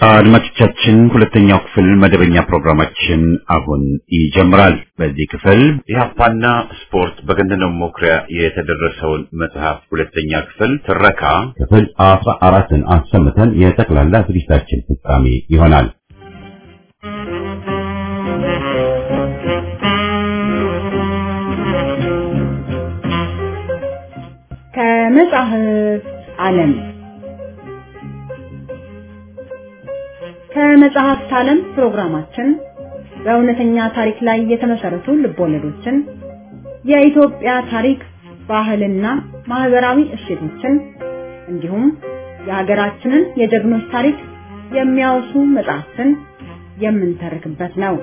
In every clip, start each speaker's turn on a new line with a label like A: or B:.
A: አድማጮቻችን ሁለተኛው ክፍል መደበኛ ፕሮግራማችን አሁን ይጀምራል። በዚህ ክፍል ኢህአፓና ስፖርት በገነነው መኩሪያ የተደረሰውን መጽሐፍ ሁለተኛ ክፍል ትረካ
B: ክፍል አስራ አራትን አሰምተን የጠቅላላ ዝግጅታችን ፍጻሜ ይሆናል።
C: ከመጽሐፍ ዓለም ከመጽሐፍት ዓለም ፕሮግራማችን በእውነተኛ ታሪክ ላይ የተመሰረቱ ልቦለዶችን፣ የኢትዮጵያ ታሪክ፣ ባህልና ማህበራዊ እሴቶችን እንዲሁም የሀገራችንን የጀግኖች ታሪክ የሚያወሱ መጽሐፍትን የምንተርክበት ነው።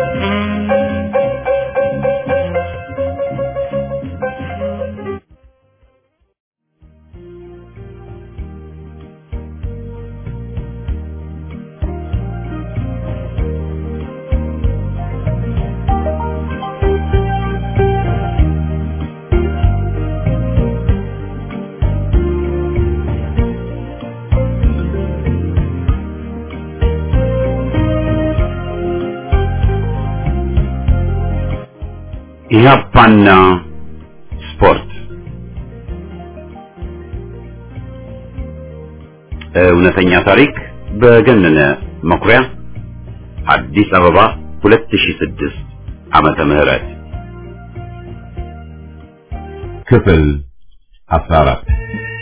A: ኢህአፓና ስፖርት እውነተኛ ታሪክ በገነነ መኩሪያ አዲስ አበባ 2006 ዓመተ ምህረት
B: ክፍል 14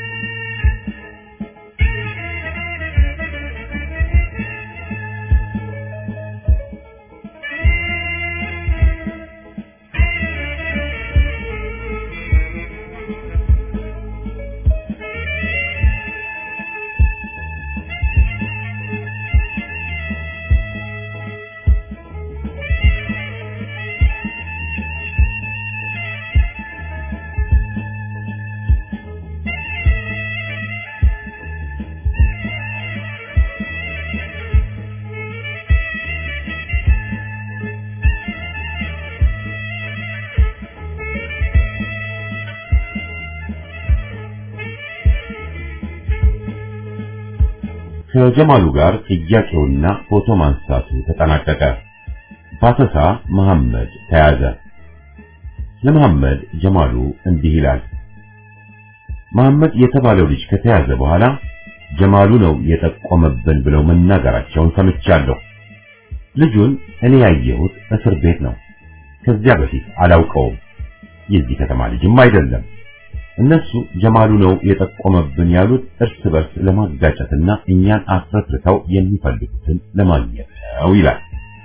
B: ከጀማሉ ጋር ጥያቄውና ፎቶ ማንሳቱ ተጠናቀቀ። ባሰሳ መሐመድ ተያዘ። ለመሐመድ ጀማሉ እንዲህ ይላል። መሐመድ የተባለው ልጅ ከተያዘ በኋላ ጀማሉ ነው የጠቆመብን ብለው መናገራቸውን ሰምቻለሁ። ልጁን እኔ ያየሁት እስር ቤት ነው። ከዚያ በፊት አላውቀውም። የዚህ ከተማ ልጅም አይደለም። እነሱ ጀማሉ ነው የጠቆመብን ያሉት እርስ በርስ ለማጋጨትና እኛን አስረትተው የሚፈልጉትን ለማግኘት ነው ይላል።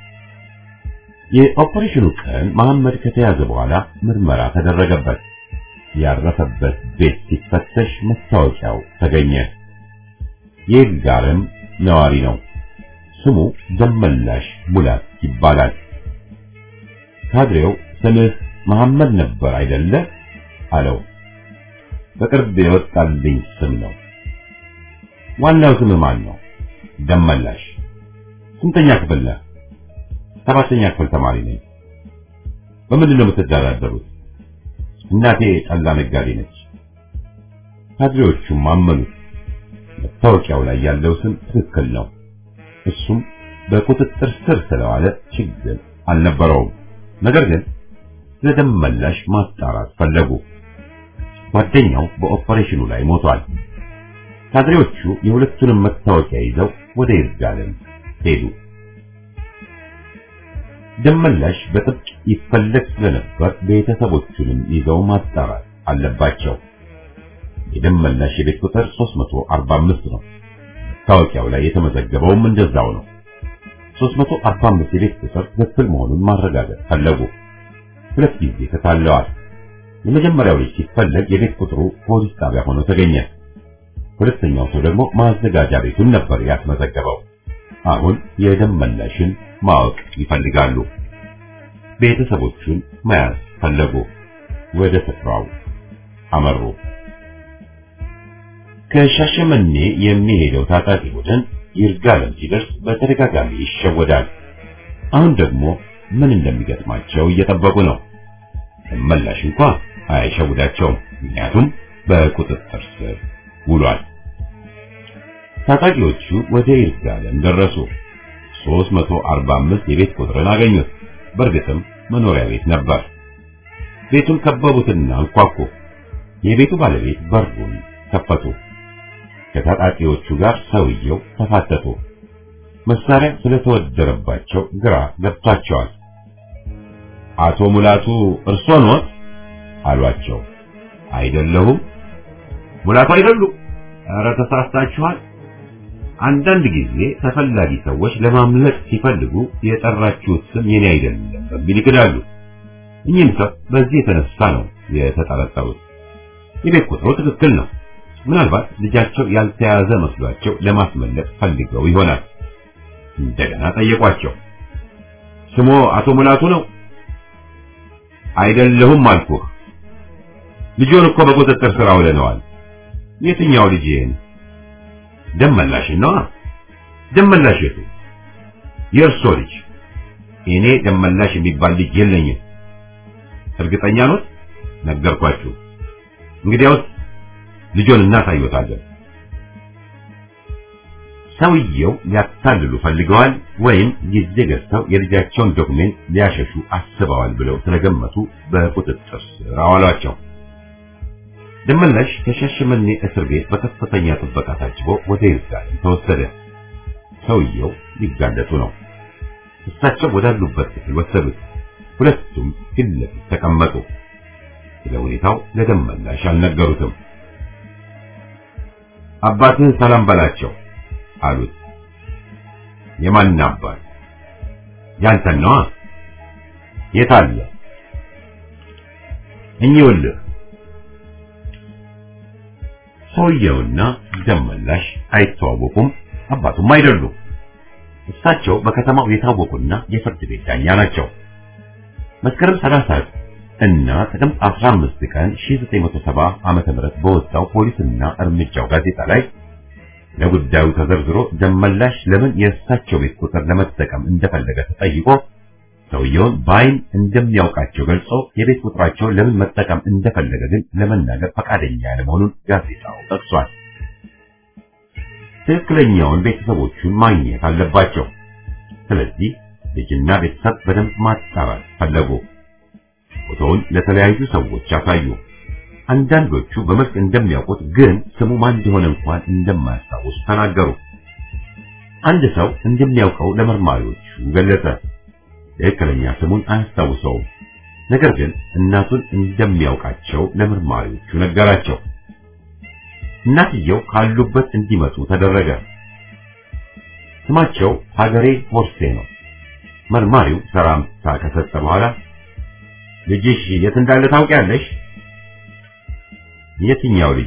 B: የኦፐሬሽኑ ቀን መሐመድ ከተያዘ በኋላ ምርመራ ተደረገበት። ያረፈበት ቤት ሲፈተሽ መታወቂያው ተገኘ። የይርጋለም ነዋሪ ነው። ስሙ ደመላሽ ሙላት ይባላል። ካድሬው ስምህ መሐመድ ነበር አይደለ? አለው። በቅርብ የወጣልኝ ስም ነው። ዋናው ስም ማን ነው? ደመላሽ። ስንተኛ ክፍል ነህ? ሰባተኛ ክፍል ተማሪ ነኝ። በምንድን ነው የምትደራደሩት? እናቴ ጠላ ነጋዴ ነች። ካድሬዎቹም አመኑት። መታወቂያው ላይ ያለው ስም ትክክል ነው። እሱም በቁጥጥር ስር ስለዋለ ችግር አልነበረውም። ነገር ግን ስለ ደመላሽ ማጣራት ፈለጉ። ጓደኛው በኦፐሬሽኑ ላይ ሞቷል። ካድሬዎቹ የሁለቱንም መታወቂያ ይዘው ወደ ይርጋለም ሄዱ። ደመላሽ በጥብቅ ይፈለግ ስለነበር ቤተሰቦቹንም ይዘው ማጣራት አለባቸው። የደመላሽ የቤት ቁጥር 345 ነው። መታወቂያው ላይ የተመዘገበውም እንደዛው ነው። 345 የቤት ቁጥር ትክክል መሆኑን ማረጋገጥ ፈለጉ። ሁለት ጊዜ ተታለዋል። የመጀመሪያው ልጅ ሲፈለግ የቤት ቁጥሩ ፖሊስ ጣቢያ ሆኖ ተገኘ። ሁለተኛው ሰው ደግሞ ማዘጋጃ ቤቱን ነበር ያስመዘገበው። አሁን የደመላሽን ማወቅ ይፈልጋሉ። ቤተሰቦቹን መያዝ ፈለጉ። ወደ ስፍራው አመሩ። ከሻሸመኔ የሚሄደው ታጣቂ ቡድን ይርጋለም ሲደርስ በተደጋጋሚ ይሸወዳል። አሁን ደግሞ ምን እንደሚገጥማቸው እየጠበቁ ነው። ደመላሽ እንኳ አይሸውዳቸውም፣ ምክንያቱም በቁጥጥር ስር ውሏል። ታጣቂዎቹ ወደ ይርጋለም ደረሱ። 345 የቤት ቁጥርን አገኙት። በእርግጥም መኖሪያ ቤት ነበር። ቤቱን ከበቡትና አንኳኩ። የቤቱ ባለቤት በሩን ከፈቱ። ከታጣቂዎቹ ጋር ሰውየው ተፋተቱ። መሳሪያ ስለተወደረባቸው ግራ ገብቷቸዋል። አቶ ሙላቱ እርሶ ኖት አሏቸው። አይደለሁም። ሙላቱ አይደሉም። ኧረ ተሳስታችኋል። አንዳንድ ጊዜ ተፈላጊ ሰዎች ለማምለጥ ሲፈልጉ የጠራችሁት ስም የኔ አይደለም በሚል ይክዳሉ። እኚህም ሰው በዚህ የተነሳ ነው የተጠረጠሩት። የቤት ቁጥሩ ትክክል ነው። ምናልባት ልጃቸው ያልተያዘ መስሏቸው ለማስመለጥ ፈልገው ይሆናል። እንደገና ጠየቋቸው። ስሞ አቶ ሙላቱ ነው? አይደለሁም አልኩህ። ልጆን እኮ በቁጥጥር ስር አውለነዋል። የትኛው ልጅህን? ደመላሽን ነዋ። ደመላሽ የቱ? የእርሶ ልጅ። እኔ ደመላሽ የሚባል ልጅ የለኝም። እርግጠኛ ኖት? ነገርኳችሁ። እንግዲያውስ ልጆን እናሳዩታለን። ሰውየው ሊያታልሉ ፈልገዋል ወይም ጊዜ ገዝተው የልጃቸውን ዶክሜንት ሊያሸሹ አስበዋል ብለው ስለገመቱ በቁጥጥር ስር አዋሏቸው። ደመላሽ ከሻሸመኔ እስር ቤት በከፍተኛ ጥበቃ ታጅቦ ወደ ይርጋለም ተወሰደ። ሰውየው ሊጋለጡ ነው። እሳቸው ወዳሉበት ክፍል ወሰዱት። ሁለቱም ፊት ለፊት ተቀመጡ። ስለ ሁኔታው ለደመላሽ አልነገሩትም። አባትህን ሰላም በላቸው አሉት። የማን አባት? ያንተን ነዋ። የት አለ? እኚውልህ። ሰውየውና ደመላሽ አይተዋወቁም፣ አባቱም አይደሉም። እሳቸው በከተማው የታወቁና የፍርድ ቤት ዳኛ ናቸው። መስከረም 30 እና ጥቅምት 15 ቀን 1970 ዓመተ ምህረት በወጣው ፖሊስና እርምጃው ጋዜጣ ላይ ለጉዳዩ ተዘርዝሮ ደመላሽ ለምን የእሳቸው ቤት ቁጥር ለመጠቀም እንደፈለገ ተጠይቆ ሰውየውን በአይን እንደሚያውቃቸው ገልጾ የቤት ቁጥራቸውን ለምን መጠቀም እንደፈለገ ግን ለመናገር ፈቃደኛ ያለመሆኑን ጋዜጣው ጠቅሷል። ትክክለኛውን ቤተሰቦቹን ማግኘት አለባቸው። ስለዚህ ልጅና ቤተሰብ በደንብ ማጣራት ፈለጉ። ፎቶውን ለተለያዩ ሰዎች አሳዩ። አንዳንዶቹ በመልክ እንደሚያውቁት ግን ስሙ ማን እንደሆነ እንኳን እንደማያስታውሱ ተናገሩ። አንድ ሰው እንደሚያውቀው ለመርማሪዎቹ ገለጸ። ትክክለኛ ስሙን አያስታውሰውም። ነገር ግን እናቱን እንደሚያውቃቸው ለመርማሪዎቹ ነገራቸው። እናትየው ካሉበት እንዲመጡ ተደረገ። ስማቸው ሀገሬ ሆርሴ ነው። መርማሪው ሰላምታ ከሰጠ በኋላ ልጅሽ የት እንዳለ ታውቂያለሽ? የትኛው ልጅ?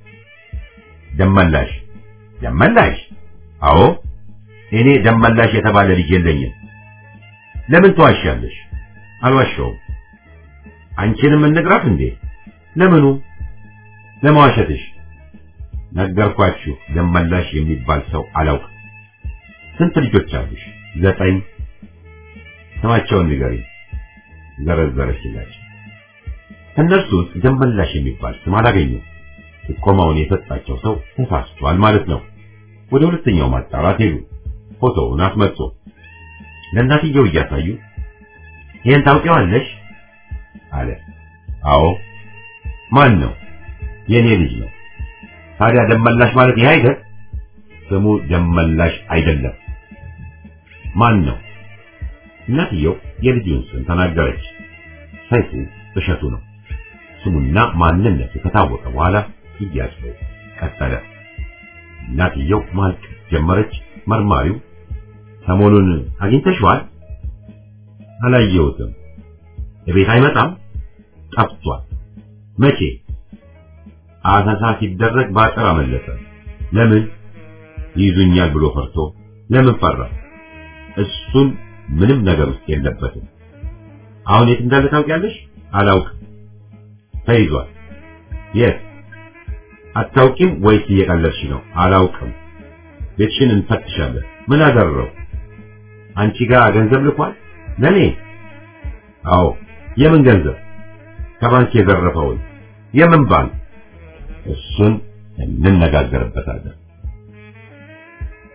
B: ደመላሽ። ደመላሽ? አዎ፣ እኔ ደመላሽ የተባለ ልጅ የለኝም። ለምን ተዋሻለሽ? አልዋሸውም። አንቺንም እንግራት እንዴ? ለምኑ? ለመዋሸትሽ። ነገርኳችሁ፣ ደመላሽ የሚባል ሰው አላውቅም። ስንት ልጆች አሉሽ? ዘጠኝ። ስማቸውን ንገሪኝ። ዘረዘረችላቸው። ከእነርሱ ውስጥ ደመላሽ የሚባል ስም አላገኘም። ጥቆማውን የሰጣቸው ሰው ተሳስቷል ማለት ነው። ወደ ሁለተኛው ማጣራት ሄዱ። ፎቶውን አስመጡ። ለእናትየው እያሳዩ ይህን ታውቂዋለሽ አለ። አዎ። ማን ነው? የኔ ልጅ ነው። ታዲያ ደመላሽ ማለት ይህ አይደል? ስሙ ደመላሽ አይደለም። ማን ነው? እናትየው የልጁን ስም ተናገረች። ሰይፉ እሸቱ ነው። ስሙና ማንነቱ ከታወቀ በኋላ ጥያቄው ቀጠለ። እናትየው ማልቀስ ጀመረች። መርማሪው ሰሞኑን አግኝተሽዋል? አላየሁትም። እቤት አይመጣም? ጠፍቷል። መቼ? አሰሳ ሲደረግ በአጥር አመለጠ። ለምን? ይይዙኛል ብሎ ፈርቶ። ለምን ፈራ? እሱን ምንም ነገር ውስጥ የለበትም። አሁን የት እንዳለ ታውቂያለሽ? አላውቅም። ተይዟል። የት? አታውቂም ወይስ እየቀለድሽ ነው? አላውቅም። ቤትሽን እንፈትሻለን። ምን አደረው? አንቺ ጋር ገንዘብ ልኳል? ለኔ? አዎ። የምን ገንዘብ? ከባንክ የዘረፈውን። የምን ባንክ? እሱን እንነጋገርበታለን።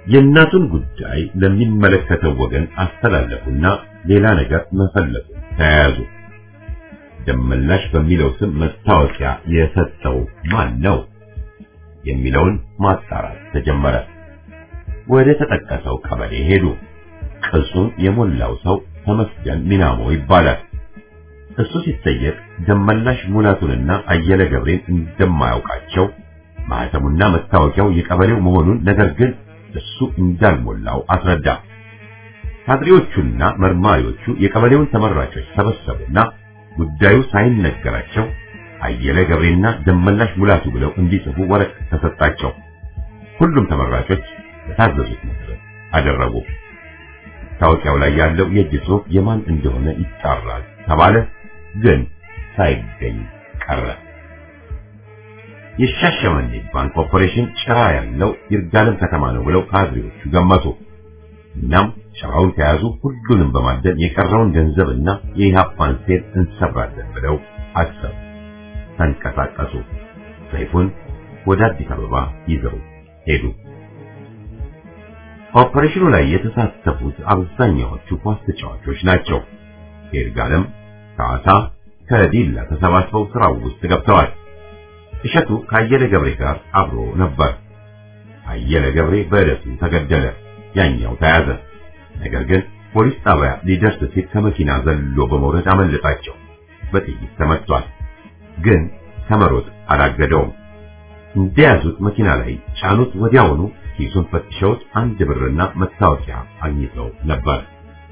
B: የእናቱን ጉዳይ ለሚመለከተው ወገን አስተላለፉና ሌላ ነገር መፈለጉ ተያያዙ። ደመላሽ በሚለው ስም መታወቂያ የሰጠው ማን ነው የሚለውን ማጣራት ተጀመረ። ወደ ተጠቀሰው ቀበሌ ሄዱ። ቅጹን የሞላው ሰው ተመስገን ሚናሞ ይባላል። እሱ ሲጠየቅ ደመላሽ ሙላቱንና አየለ ገብሬን እንደማያውቃቸው ማህተሙና መታወቂያው የቀበሌው መሆኑን ነገር ግን እሱ እንዳልሞላው አስረዳ። ካድሬዎቹና መርማሪዎቹ የቀበሌውን ተመራጮች ሰበሰቡና ጉዳዩ ሳይነገራቸው አየለ ገብሬና ደመላሽ ሙላቱ ብለው እንዲጽፉ ወረቀት ተሰጣቸው። ሁሉም ተመራጮች የታዘዙት መሰረት አደረጉ። መታወቂያው ላይ ያለው የእጅ ጽሑፍ የማን እንደሆነ ይጣራል ተባለ። ግን ሳይገኝ ቀረ። የሻሸመኔ ባንክ ኦፐሬሽን ጭራ ያለው ይርጋለም ከተማ ነው ብለው ካድሬዎቹ ገመቱ። እናም ጭራውን ከያዙ ሁሉንም በማደን የቀረውን ገንዘብና የኢህአፓን ሴት እንሰብራለን ብለው አሰቡ። ተንቀሳቀሱ። ሰይፉን ወደ አዲስ አበባ ይዘው ሄዱ። ኦፐሬሽኑ ላይ የተሳተፉት አብዛኛዎቹ ኳስ ተጫዋቾች ናቸው። ይርጋለም ካሳ ከዲላ ተሰባስበው ስራው ውስጥ ገብተዋል። እሸቱ ከአየለ ገብሬ ጋር አብሮ ነበር። አየለ ገብሬ በዕለቱ ተገደለ፣ ያኛው ተያዘ። ነገር ግን ፖሊስ ጣቢያ ሊደርስ ሲል ከመኪና ዘሎ በመውረድ አመለጣቸው። በጥይት ተመቷል፣ ግን ከመሮጥ አላገደውም። እንደያዙት መኪና ላይ ጫኑት። ወዲያውኑ ኪሱን ፈትሸውት አንድ ብርና መታወቂያ አግኝተው ነበር።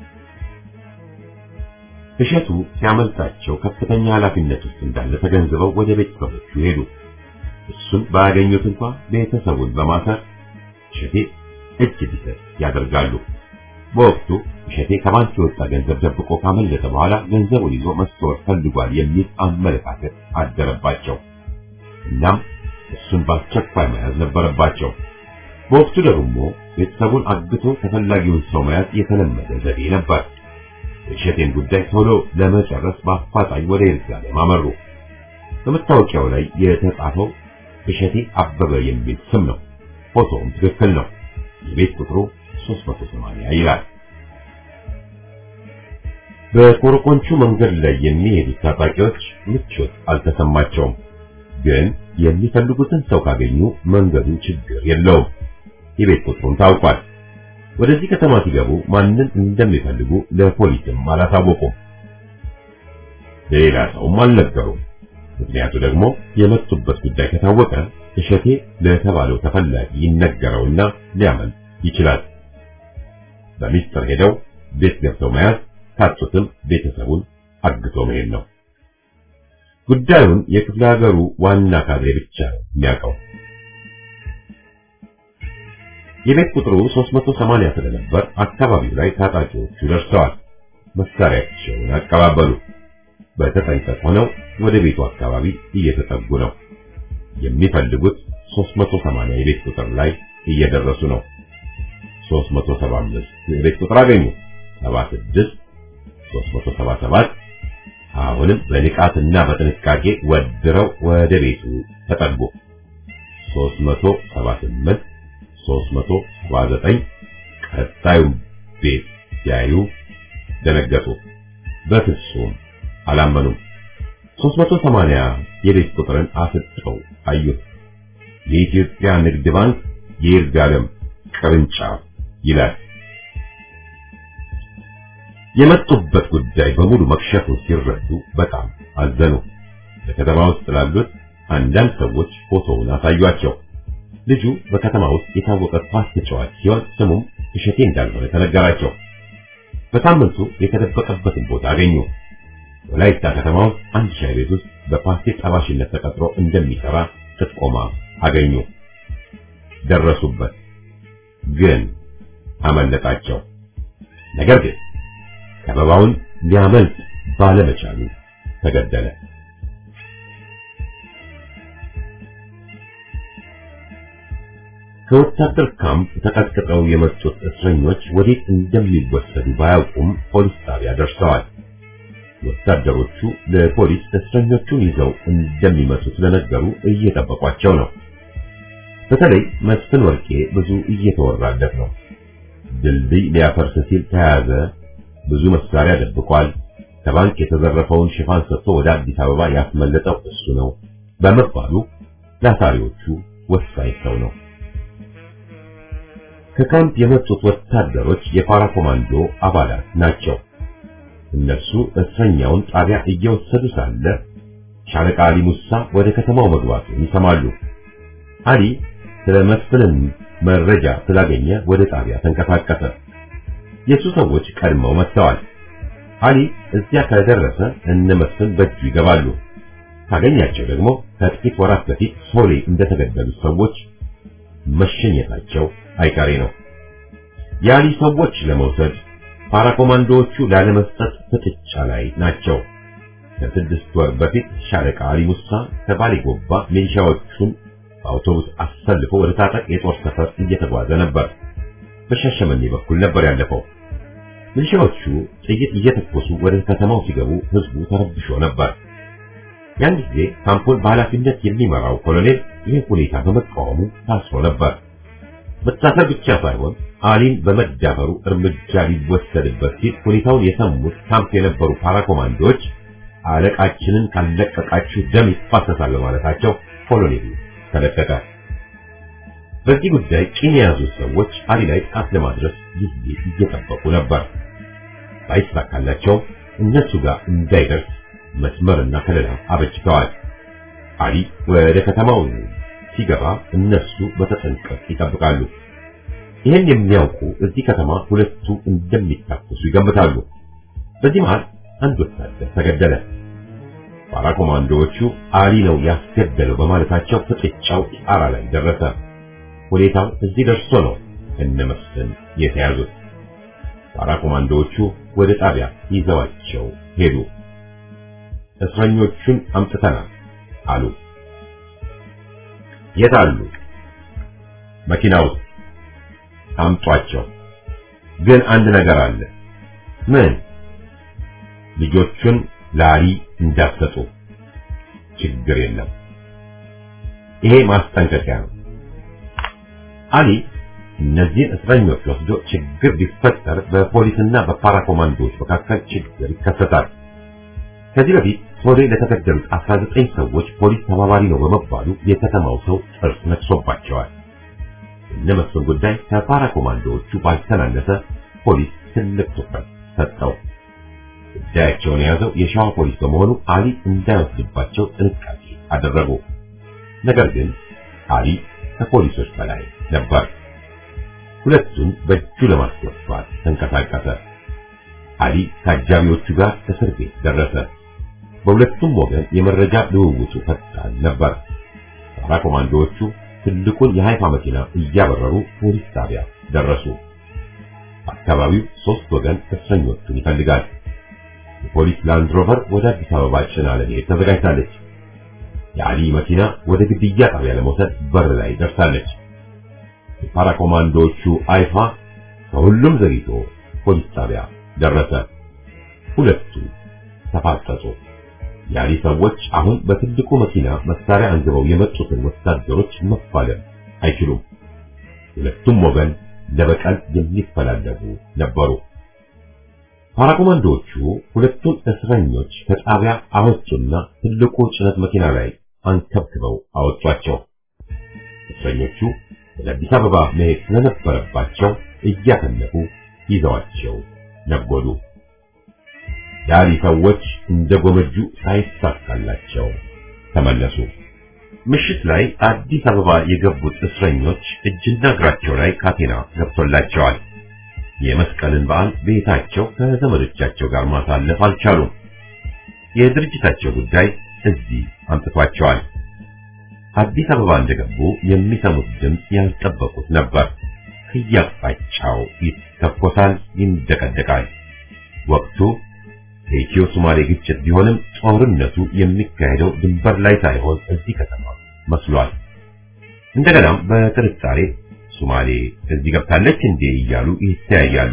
B: እሸቱ ሲያመልጣቸው ከፍተኛ ኃላፊነት ውስጥ እንዳለ ተገንዝበው ወደ ቤተሰቦቹ ሄዱ። እሱን ባያገኙት እንኳ ቤተሰቡን በማሰር እሸቴ እጅ ቢሰጥ ያደርጋሉ። በወቅቱ እሸቴ ከባንክ የወጣ ገንዘብ ደብቆ ካመለጠ በኋላ ገንዘቡን ይዞ መሰወር ፈልጓል የሚል አመለካከት አደረባቸው። እናም እሱን በአስቸኳይ መያዝ ነበረባቸው። በወቅቱ ደግሞ ቤተሰቡን አግቶ ተፈላጊውን ሰው መያዝ የተለመደ ዘዴ ነበር። የእሸቴን ጉዳይ ቶሎ ለመጨረስ በአፋጣኝ ወደ ይርጋለም አመሩ። በመታወቂያው ላይ የተጻፈው እሸቴ አበበ የሚል ስም ነው። ፎቶውም ትክክል ነው። የቤት ቁጥሩ 380 ይላል። በኮረኮንቹ መንገድ ላይ የሚሄዱት ታጣቂዎች ምቾት አልተሰማቸውም። ግን የሚፈልጉትን ሰው ካገኙ መንገዱ ችግር የለውም። የቤት ቁጥሩም ታውቋል። ወደዚህ ከተማ ሲገቡ ማንን እንደሚፈልጉ ለፖሊስም አላሳወቁም። ለሌላ ሰውም አልነገሩም። ምክንያቱ ደግሞ የመጡበት ጉዳይ ከታወቀ እሸቴ ለተባለው ተፈላጊ ይነገረውና ሊያመልጥ ይችላል። በሚስጥር ሄደው ቤት ገብተው መያዝ፣ ካጡትም ቤተሰቡን አግቶ መሄድ ነው። ጉዳዩን የክፍለ ሀገሩ ዋና ካድሬ ብቻ ነው የሚያውቀው። የቤት ቁጥሩ 380 ስለነበር አካባቢው ላይ ታጣቂዎቹ ደርሰዋል። መሳሪያቸውን አቀባበሉ። በተጠንቀቅ ሆነው ወደ ቤቱ አካባቢ እየተጠጉ ነው። የሚፈልጉት 380 የቤት ቁጥር ላይ እየደረሱ ነው። 375 የቤት ቁጥር አገኙ። 76 377 አሁንም በንቃትና በጥንቃቄ ወድረው ወደ ቤቱ ተጠጉ። 378 379 ቀጣዩ ቤት ሲያዩ ደነገጡ። በፍጹም አላመኑም። 380 የቤት ቁጥርን አፍጥጠው አዩት። የኢትዮጵያ ንግድ ባንክ የይርጋለም ቅርንጫፍ ይላል። የመጡበት ጉዳይ በሙሉ መክሸፉን ሲረዱ በጣም አዘኑ። በከተማ ውስጥ ላሉት አንዳንድ ሰዎች ፎቶውን አሳዩአቸው። ልጁ በከተማ ውስጥ የታወቀ ኳስ ተጫዋች ሲሆን ስሙም እሸቴ እንዳልሆነ ተነገራቸው። በሳምንቱ የተደበቀበትን ቦታ አገኙ። ወላይታ ከተማ ውስጥ አንድ ሻይ ቤት ውስጥ በፓስቴ ጠባሽነት ተቀጥሮ እንደሚሰራ ጥቆማ አገኙ። ደረሱበት፣ ግን አመለጣቸው። ነገር ግን ከበባውን ሊያመልጥ ባለመቻሉ ተገደለ። ከወታደር ካምፕ ተቀጥቅጠው የመጡት እስረኞች ወዴት እንደሚወሰዱ ባያውቁም ፖሊስ ጣቢያ ደርሰዋል። ወታደሮቹ ለፖሊስ እስረኞቹን ይዘው እንደሚመጡ ስለነገሩ እየጠበቋቸው ነው። በተለይ መስፍን ወርቄ ብዙ እየተወራለት ነው። ድልድይ ሊያፈርስ ሲል ተያዘ፣ ብዙ መሳሪያ ደብቋል፣ ከባንክ የተዘረፈውን ሽፋን ሰጥቶ ወደ አዲስ አበባ ያስመለጠው እሱ ነው በመባሉ ለአሳሪዎቹ ወሳኝ ሰው ነው። ከካምፕ የመጡት ወታደሮች የፓራ ኮማንዶ አባላት ናቸው። እነሱ እስረኛውን ጣቢያ እየወሰዱ ሳለ ሻለቃ አሊ ሙሳ ወደ ከተማው መግባቱን ይሰማሉ። አሊ ስለ መስፍንን መረጃ ስላገኘ ወደ ጣቢያ ተንቀሳቀሰ። የሱ ሰዎች ቀድመው መጥተዋል። አሊ እዚያ ከደረሰ እነ መስፍን በእጁ ይገባሉ። ካገኛቸው ደግሞ ከጥቂት ወራት በፊት ሶሌ እንደተገደሉ ሰዎች መሸኘታቸው አይቀሬ ነው። የአሊ ሰዎች ለመውሰድ ፓራኮማንዶዎቹ ላለመስጠት ፍጥጫ ላይ ናቸው። ከስድስት ወር በፊት ሻለቃ አሊ ሙሳ ከባሌ ጎባ ሚሊሻዎቹን በአውቶቡስ አሰልፎ ወደ ታጠቅ የጦር ሰፈር እየተጓዘ ነበር። በሻሸመኔ በኩል ነበር ያለፈው። ሚሊሻዎቹ ጥይት እየተኮሱ ወደ ከተማው ሲገቡ ህዝቡ ተረብሾ ነበር። ያን ጊዜ ካምፑን በኃላፊነት የሚመራው ኮሎኔል ይህ ሁኔታ በመቃወሙ ታስሮ ነበር። መታሰር ብቻ ሳይሆን አሊን በመዳፈሩ እርምጃ ሊወሰድበት ሲል ሁኔታውን የሰሙት ካምፕ የነበሩ ፓራኮማንዶዎች አለቃችንን ካለቀቃችሁ ደም ይፋሰሳል በማለታቸው ኮሎኔሉ ተለቀቀ። በዚህ ጉዳይ ቂም የያዙት ሰዎች አሊ ላይ ጥቃት ለማድረስ ጊዜ እየጠበቁ ነበር። ባይሳካላቸው እነሱ ጋር እንዳይደርስ መስመርና ከለላ አበጅተዋል። አሊ ወደ ከተማው ሲገባ እነሱ በተጠንቀቅ ይጠብቃሉ። ይህን የሚያውቁ እዚህ ከተማ ሁለቱ እንደሚታኮሱ ይገምታሉ። በዚህ መሃል አንድ ወታደር ተገደለ። ፓራኮማንዶዎቹ አሊ ነው ያስገደለው በማለታቸው ፍጥጫው ጣራ ላይ ደረሰ። ሁኔታው እዚህ ደርሶ ነው እነ መስፍን የተያዙት። ፓራኮማንዶዎቹ ወደ ጣቢያ ይዘዋቸው ሄዱ። እስረኞቹን አምጥተናል አሉ። የት አሉ? መኪና ውስጥ አምጧቸው። ግን አንድ ነገር አለ። ምን? ልጆቹን ላሊ እንዳትሰጡ። ችግር የለም። ይሄ ማስጠንቀቂያ ነው። አሊ እነዚህን እስረኞች ወስዶ ችግር ቢፈጠር በፖሊስና በፓራኮማንዶዎች መካከል ችግር ይከሰታል። ከዚህ በፊት ሶሌ ለተገደሉት 19 ሰዎች ፖሊስ ተባባሪ ነው በመባሉ የከተማው ሰው ጥርስ ነክሶባቸዋል። እነ መስፍን ጉዳይ ከፓራኮማንዶዎቹ ባልተናነሰ ፖሊስ ትልቅ ትኩረት ሰጠው። ጉዳያቸውን የያዘው የሸዋ ፖሊስ በመሆኑ አሊ እንዳይወስድባቸው ጥንቃቄ አደረጉ። ነገር ግን አሊ ከፖሊሶች በላይ ነበር። ሁለቱን በእጁ ለማስገባት ተንቀሳቀሰ። አሊ ከአጃቢዎቹ ጋር እስር ቤት ደረሰ። በሁለቱም ወገን የመረጃ ልውውጡ ፈጣን ነበር። ፓራኮማንዶዎቹ ትልቁን የሃይፋ መኪና እያበረሩ ፖሊስ ጣቢያ ደረሱ። አካባቢው ሶስት ወገን እስረኞቹን ይፈልጋል። የፖሊስ ላንድ ሮቨር ወደ አዲስ አበባ ጭና ለመሄድ ተዘጋጅታለች። የአሊ መኪና ወደ ግድያ ጣቢያ ለመውሰድ በር ላይ ደርሳለች። የፓራኮማንዶዎቹ አይፋ ከሁሉም ዘግይቶ ፖሊስ ጣቢያ ደረሰ። ሁለቱ ተፋጠጡ። የአሊ ሰዎች አሁን በትልቁ መኪና መሳሪያ አንግበው የመጡትን ወታደሮች መፋለም አይችሉም። ሁለቱም ወገን ለበቀል የሚፈላለጉ ነበሩ። ፓራኮማንዶዎቹ ሁለቱን እስረኞች ከጣቢያ አወጡና ትልቁ ጭነት መኪና ላይ አንከብክበው አወጧቸው። እስረኞቹ ወደ አዲስ አበባ መሄድ ስለነበረባቸው እያፈለጉ ይዘዋቸው ነጎዱ። የአሊ ሰዎች እንደ ጎመጁ ሳይሳካላቸው ተመለሱ። ምሽት ላይ አዲስ አበባ የገቡት እስረኞች እጅና እግራቸው ላይ ካቴና ገብቶላቸዋል። የመስቀልን በዓል ቤታቸው ከዘመዶቻቸው ጋር ማሳለፍ አልቻሉም። የድርጅታቸው ጉዳይ እዚህ አምጥቷቸዋል። አዲስ አበባ እንደገቡ የሚሰሙት ድምፅ ያልጠበቁት ነበር። ከየአቅጣጫው ይተኮሳል፣ ይንደቀደቃል። ወቅቱ የኢትዮ ሶማሌ ግጭት ቢሆንም ጦርነቱ የሚካሄደው ድንበር ላይ ሳይሆን እዚህ ከተማ መስሏል። እንደገናም በጥርጣሬ ሶማሌ እዚህ ገብታለች እንዴ እያሉ ይተያያሉ።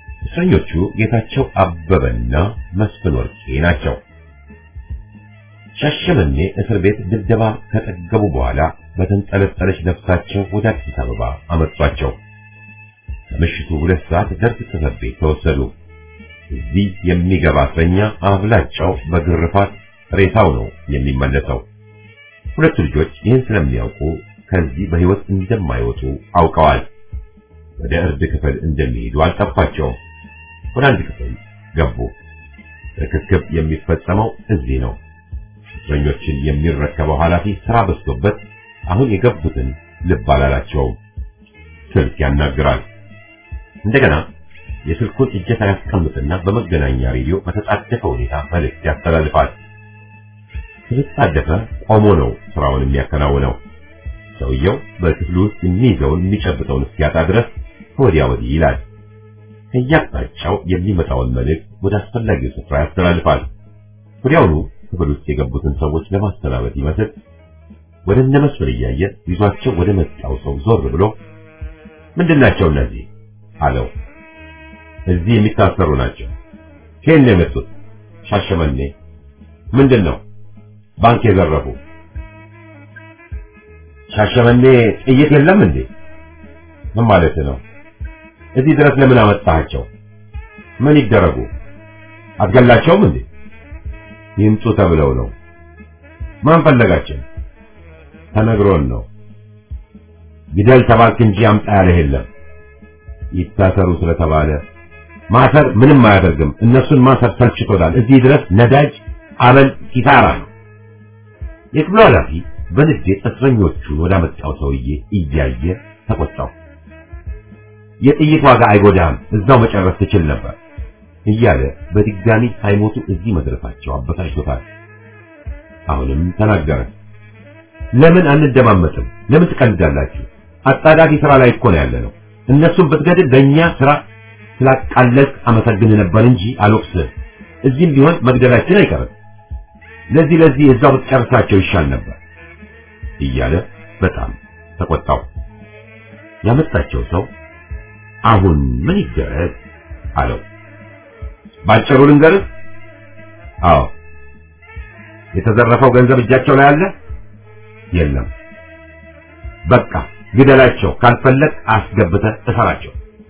B: እስረኞቹ ጌታቸው አበበና መስፍን ወርቄ ናቸው። ሻሸመኔ እስር ቤት ድብደባ ከጠገቡ በኋላ በተንጠለጠለች ነፍሳቸው ወደ አዲስ አበባ አመጧቸው። ከምሽቱ ሁለት ሰዓት ደርግ ጽሕፈት ቤት ተወሰዱ። እዚህ የሚገባ እስረኛ አብላጫው በግርፋት ሬሳው ነው የሚመለሰው። ሁለቱ ልጆች ይህን ስለሚያውቁ ከዚህ በሕይወት እንደማይወጡ አውቀዋል። ወደ እርድ ክፍል እንደሚሄዱ አልጠፋቸውም። ወደ አንድ ክፍል ገቡ። ርክክብ የሚፈጸመው እዚህ ነው። እስረኞችን የሚረከበው ኃላፊ ስራ በዝቶበት አሁን የገቡትን ልብ አላላቸውም። ስልክ ያናግራል። እንደገና የስልኩን እጀታ ያስቀምጥና በመገናኛ ሬዲዮ በተጣደፈ ሁኔታ መልእክት ያስተላልፋል። ስለተጣደፈ ቆሞ ነው ስራውን የሚያከናውነው። ሰውየው በክፍሉ ውስጥ የሚይዘውን የሚጨብጠውን እስኪያጣ ድረስ ከወዲያ ወዲህ ይላል። ከየአቅጣጫው የሚመጣውን መልእክት ወደ አስፈላጊው ስፍራ ያስተላልፋል። ወዲያውኑ ክፍል ውስጥ የገቡትን ሰዎች ለማስተናበድ ይመስል ወደ እነ መስፍን እያየ ይዟቸው ወደ መጣው ሰው ዞር ብሎ ምንድናቸው እነዚህ አለው። እዚህ የሚታሰሩ ናቸው። ከየት ነው የመጡት? ሻሸመኔ። ምንድን ነው? ባንክ የዘረፉ። ሻሸመኔ ጥይት የለም እንዴ? ምን ማለት ነው? እዚህ ድረስ ለምን አመጣሃቸው? ምን ይደረጉ? አትገላቸውም እንዴ? ይምጡ ተብለው ነው። ማን ፈለጋቸው? ተነግሮን ነው። ግደል ተባልክ እንጂ አምጣ ያለህ የለም። ይታሰሩ ስለተባለ ማሰር ምንም አያደርግም። እነሱን ማሰር ሰልችቶናል። እዚህ ድረስ ነዳጅ፣ አበል፣ ኪሳራ ነው። የክፍሉ ኃላፊ በንዴት እስረኞቹን ወዳመጣው ሰውዬ እያየ ተቆጣው። የጥይት ዋጋ አይጎዳም፣ እዛው መጨረስ ትችል ነበር እያለ በድጋሚ ሳይሞቱ እዚህ መድረሳቸው አበሳጭቶታል። አሁንም ተናገረ። ለምን አንደማመጥም? ለምን ትቀልዳላችሁ? አጣዳፊ ስራ ላይ እኮ ነው ያለነው። እነሱን ብትገድል ለእኛ ስራ ስላቃለልክ አመሰግን ነበር እንጂ አልወቅስህም። እዚህም ቢሆን መግደላችን አይቀርም። ለዚህ ለዚህ እዛው ብትጨርሳቸው ይሻል ነበር እያለ በጣም ተቆጣው። ያመጣቸው ሰው አሁን ምን ይደረግ አለው። ባጭሩ ልንገርህ። አዎ። የተዘረፈው ገንዘብ እጃቸው ላይ አለ? የለም። በቃ ግደላቸው፣ ካልፈለግ አስገብተህ እሰራቸው።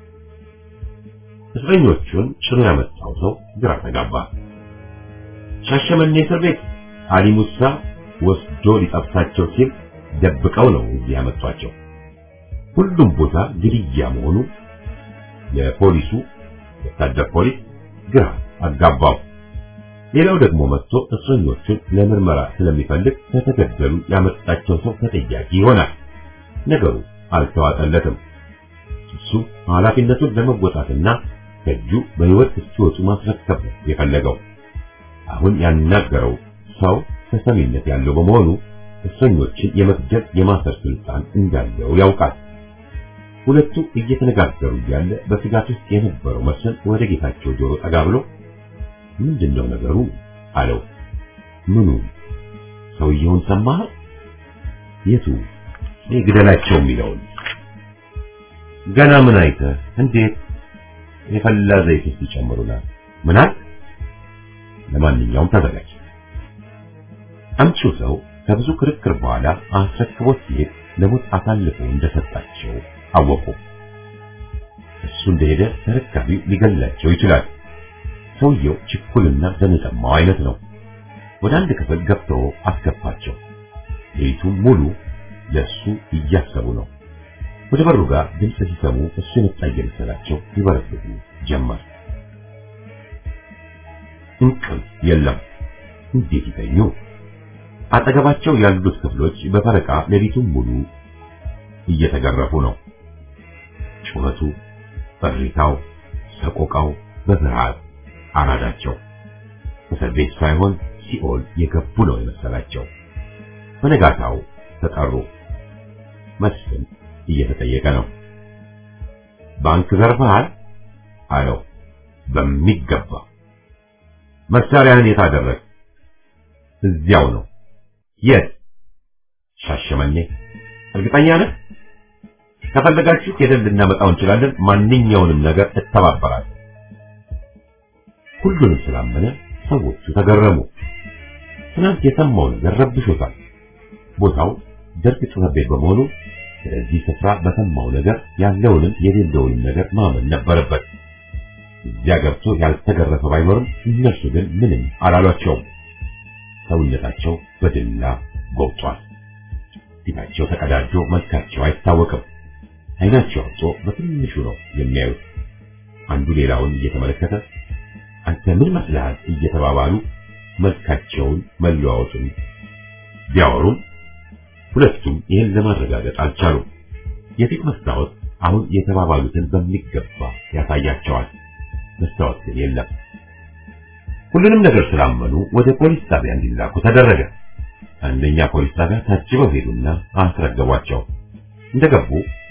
B: እስረኞቹን ጭኖ ያመጣው ሰው ግራ ተጋባ። ሻሸመኔ እስር ቤት አሊ ሙሳ ወስዶ ሊጠብሳቸው ሲል ደብቀው ነው እዚህ ያመጧቸው። ሁሉም ቦታ ግድያ መሆኑ የፖሊሱ ወታደር ፖሊስ ግራ አጋባው። ሌላው ደግሞ መጥቶ እስረኞቹን ለምርመራ ስለሚፈልግ ከተገደሉ ያመጣቸው ሰው ተጠያቂ ይሆናል። ነገሩ አልተዋጠለትም። እሱ ኃላፊነቱን ለመወጣትና ከእጁ በሕይወት እስኪወጡ ማስረከብ ነው የፈለገው። አሁን ያናገረው ሰው ተሰሚነት ያለው በመሆኑ እስረኞችን የመግደል የማሰር ስልጣን እንዳለው ያውቃል። ሁለቱ እየተነጋገሩ እያለ በስጋት ውስጥ የነበረው መስፍን ወደ ጌታቸው ጆሮ ጠጋ ብሎ ምንድነው ነገሩ አለው። ምኑ? ሰውየውን ሰማህ? የቱ? ግደላቸው የሚለውን ገና ምን አይተህ? እንዴት? የፈላ ዘይት ውስጥ ይጨምሩናል። ምን አልክ? ለማንኛውም ተዘጋጅ። አምጪው ሰው ከብዙ ክርክር በኋላ አስረክቦት ሲሄድ ለሞት አሳልፎ እንደሰጣቸው አወቁ። እሱ እንደሄደ ተረካቢው ሊገላቸው ይችላል። ሰውየው ችኩልና ዘንጠማው አይነት ነው። ወደ አንድ ክፍል ገብተው አስገባቸው። ሌሊቱ ሙሉ ለሱ እያሰቡ ነው። ወደ በሩ ጋር ድምፅ ሲሰሙ እሱ የመጣ እየመሰላቸው ይበረግጉ ጀመር። እንቅልፍ የለም። እንዴት ይተኙ? አጠገባቸው ያሉት ክፍሎች በፈረቃ ሌሊቱን ሙሉ እየተገረፉ ነው። ጩኸቱ፣ እሪታው፣ ሰቆቃው በፍርሃት አራዳቸው። እስር ቤት ሳይሆን ሲኦል የገቡ ነው የመሰላቸው። በነጋታው ተጠሩ። መስፍን እየተጠየቀ ነው። ባንክ ዘርፈሃል አለው። በሚገባ መሳሪያህን የት አደረግ? እዚያው ነው። የት? ሻሸመኔ። እርግጠኛ ነህ? ከፈለጋችሁ ሄደን ልናመጣው እንችላለን። ማንኛውንም ነገር እተባበራለሁ። ሁሉንም ስላመነ ሰዎቹ ተገረሙ። ትናንት የሰማው ነገር ረብሾታል። ቦታው ደርግ ጽሕፈት ቤት በመሆኑ ስለዚህ ስፍራ በሰማው ነገር ያለውንም የሌለውንም ነገር ማመን ነበረበት። እዚያ ገብቶ ያልተገረፈ ባይኖርም እነርሱ ግን ምንም አላሏቸውም። ሰውነታቸው በድላ ጎብጧል። ፊታቸው ተቀዳጆ መልካቸው አይታወቅም። አይናቸው አብጦ በትንሹ ነው የሚያዩት። አንዱ ሌላውን እየተመለከተ አንተ ምን መስለሃል እየተባባሉ መልካቸውን መለዋወጡን ቢያወሩም ሁለቱም ይህን ለማረጋገጥ አልቻሉም። የፊት መስታወት አሁን የተባባሉትን በሚገባ ያሳያቸዋል። መስታወት ግን የለም። ሁሉንም ነገር ስላመኑ ወደ ፖሊስ ጣቢያ እንዲላኩ ተደረገ። አንደኛ ፖሊስ ጣቢያ ታጅበው ሄዱና አስረገቧቸው። እንደገቡ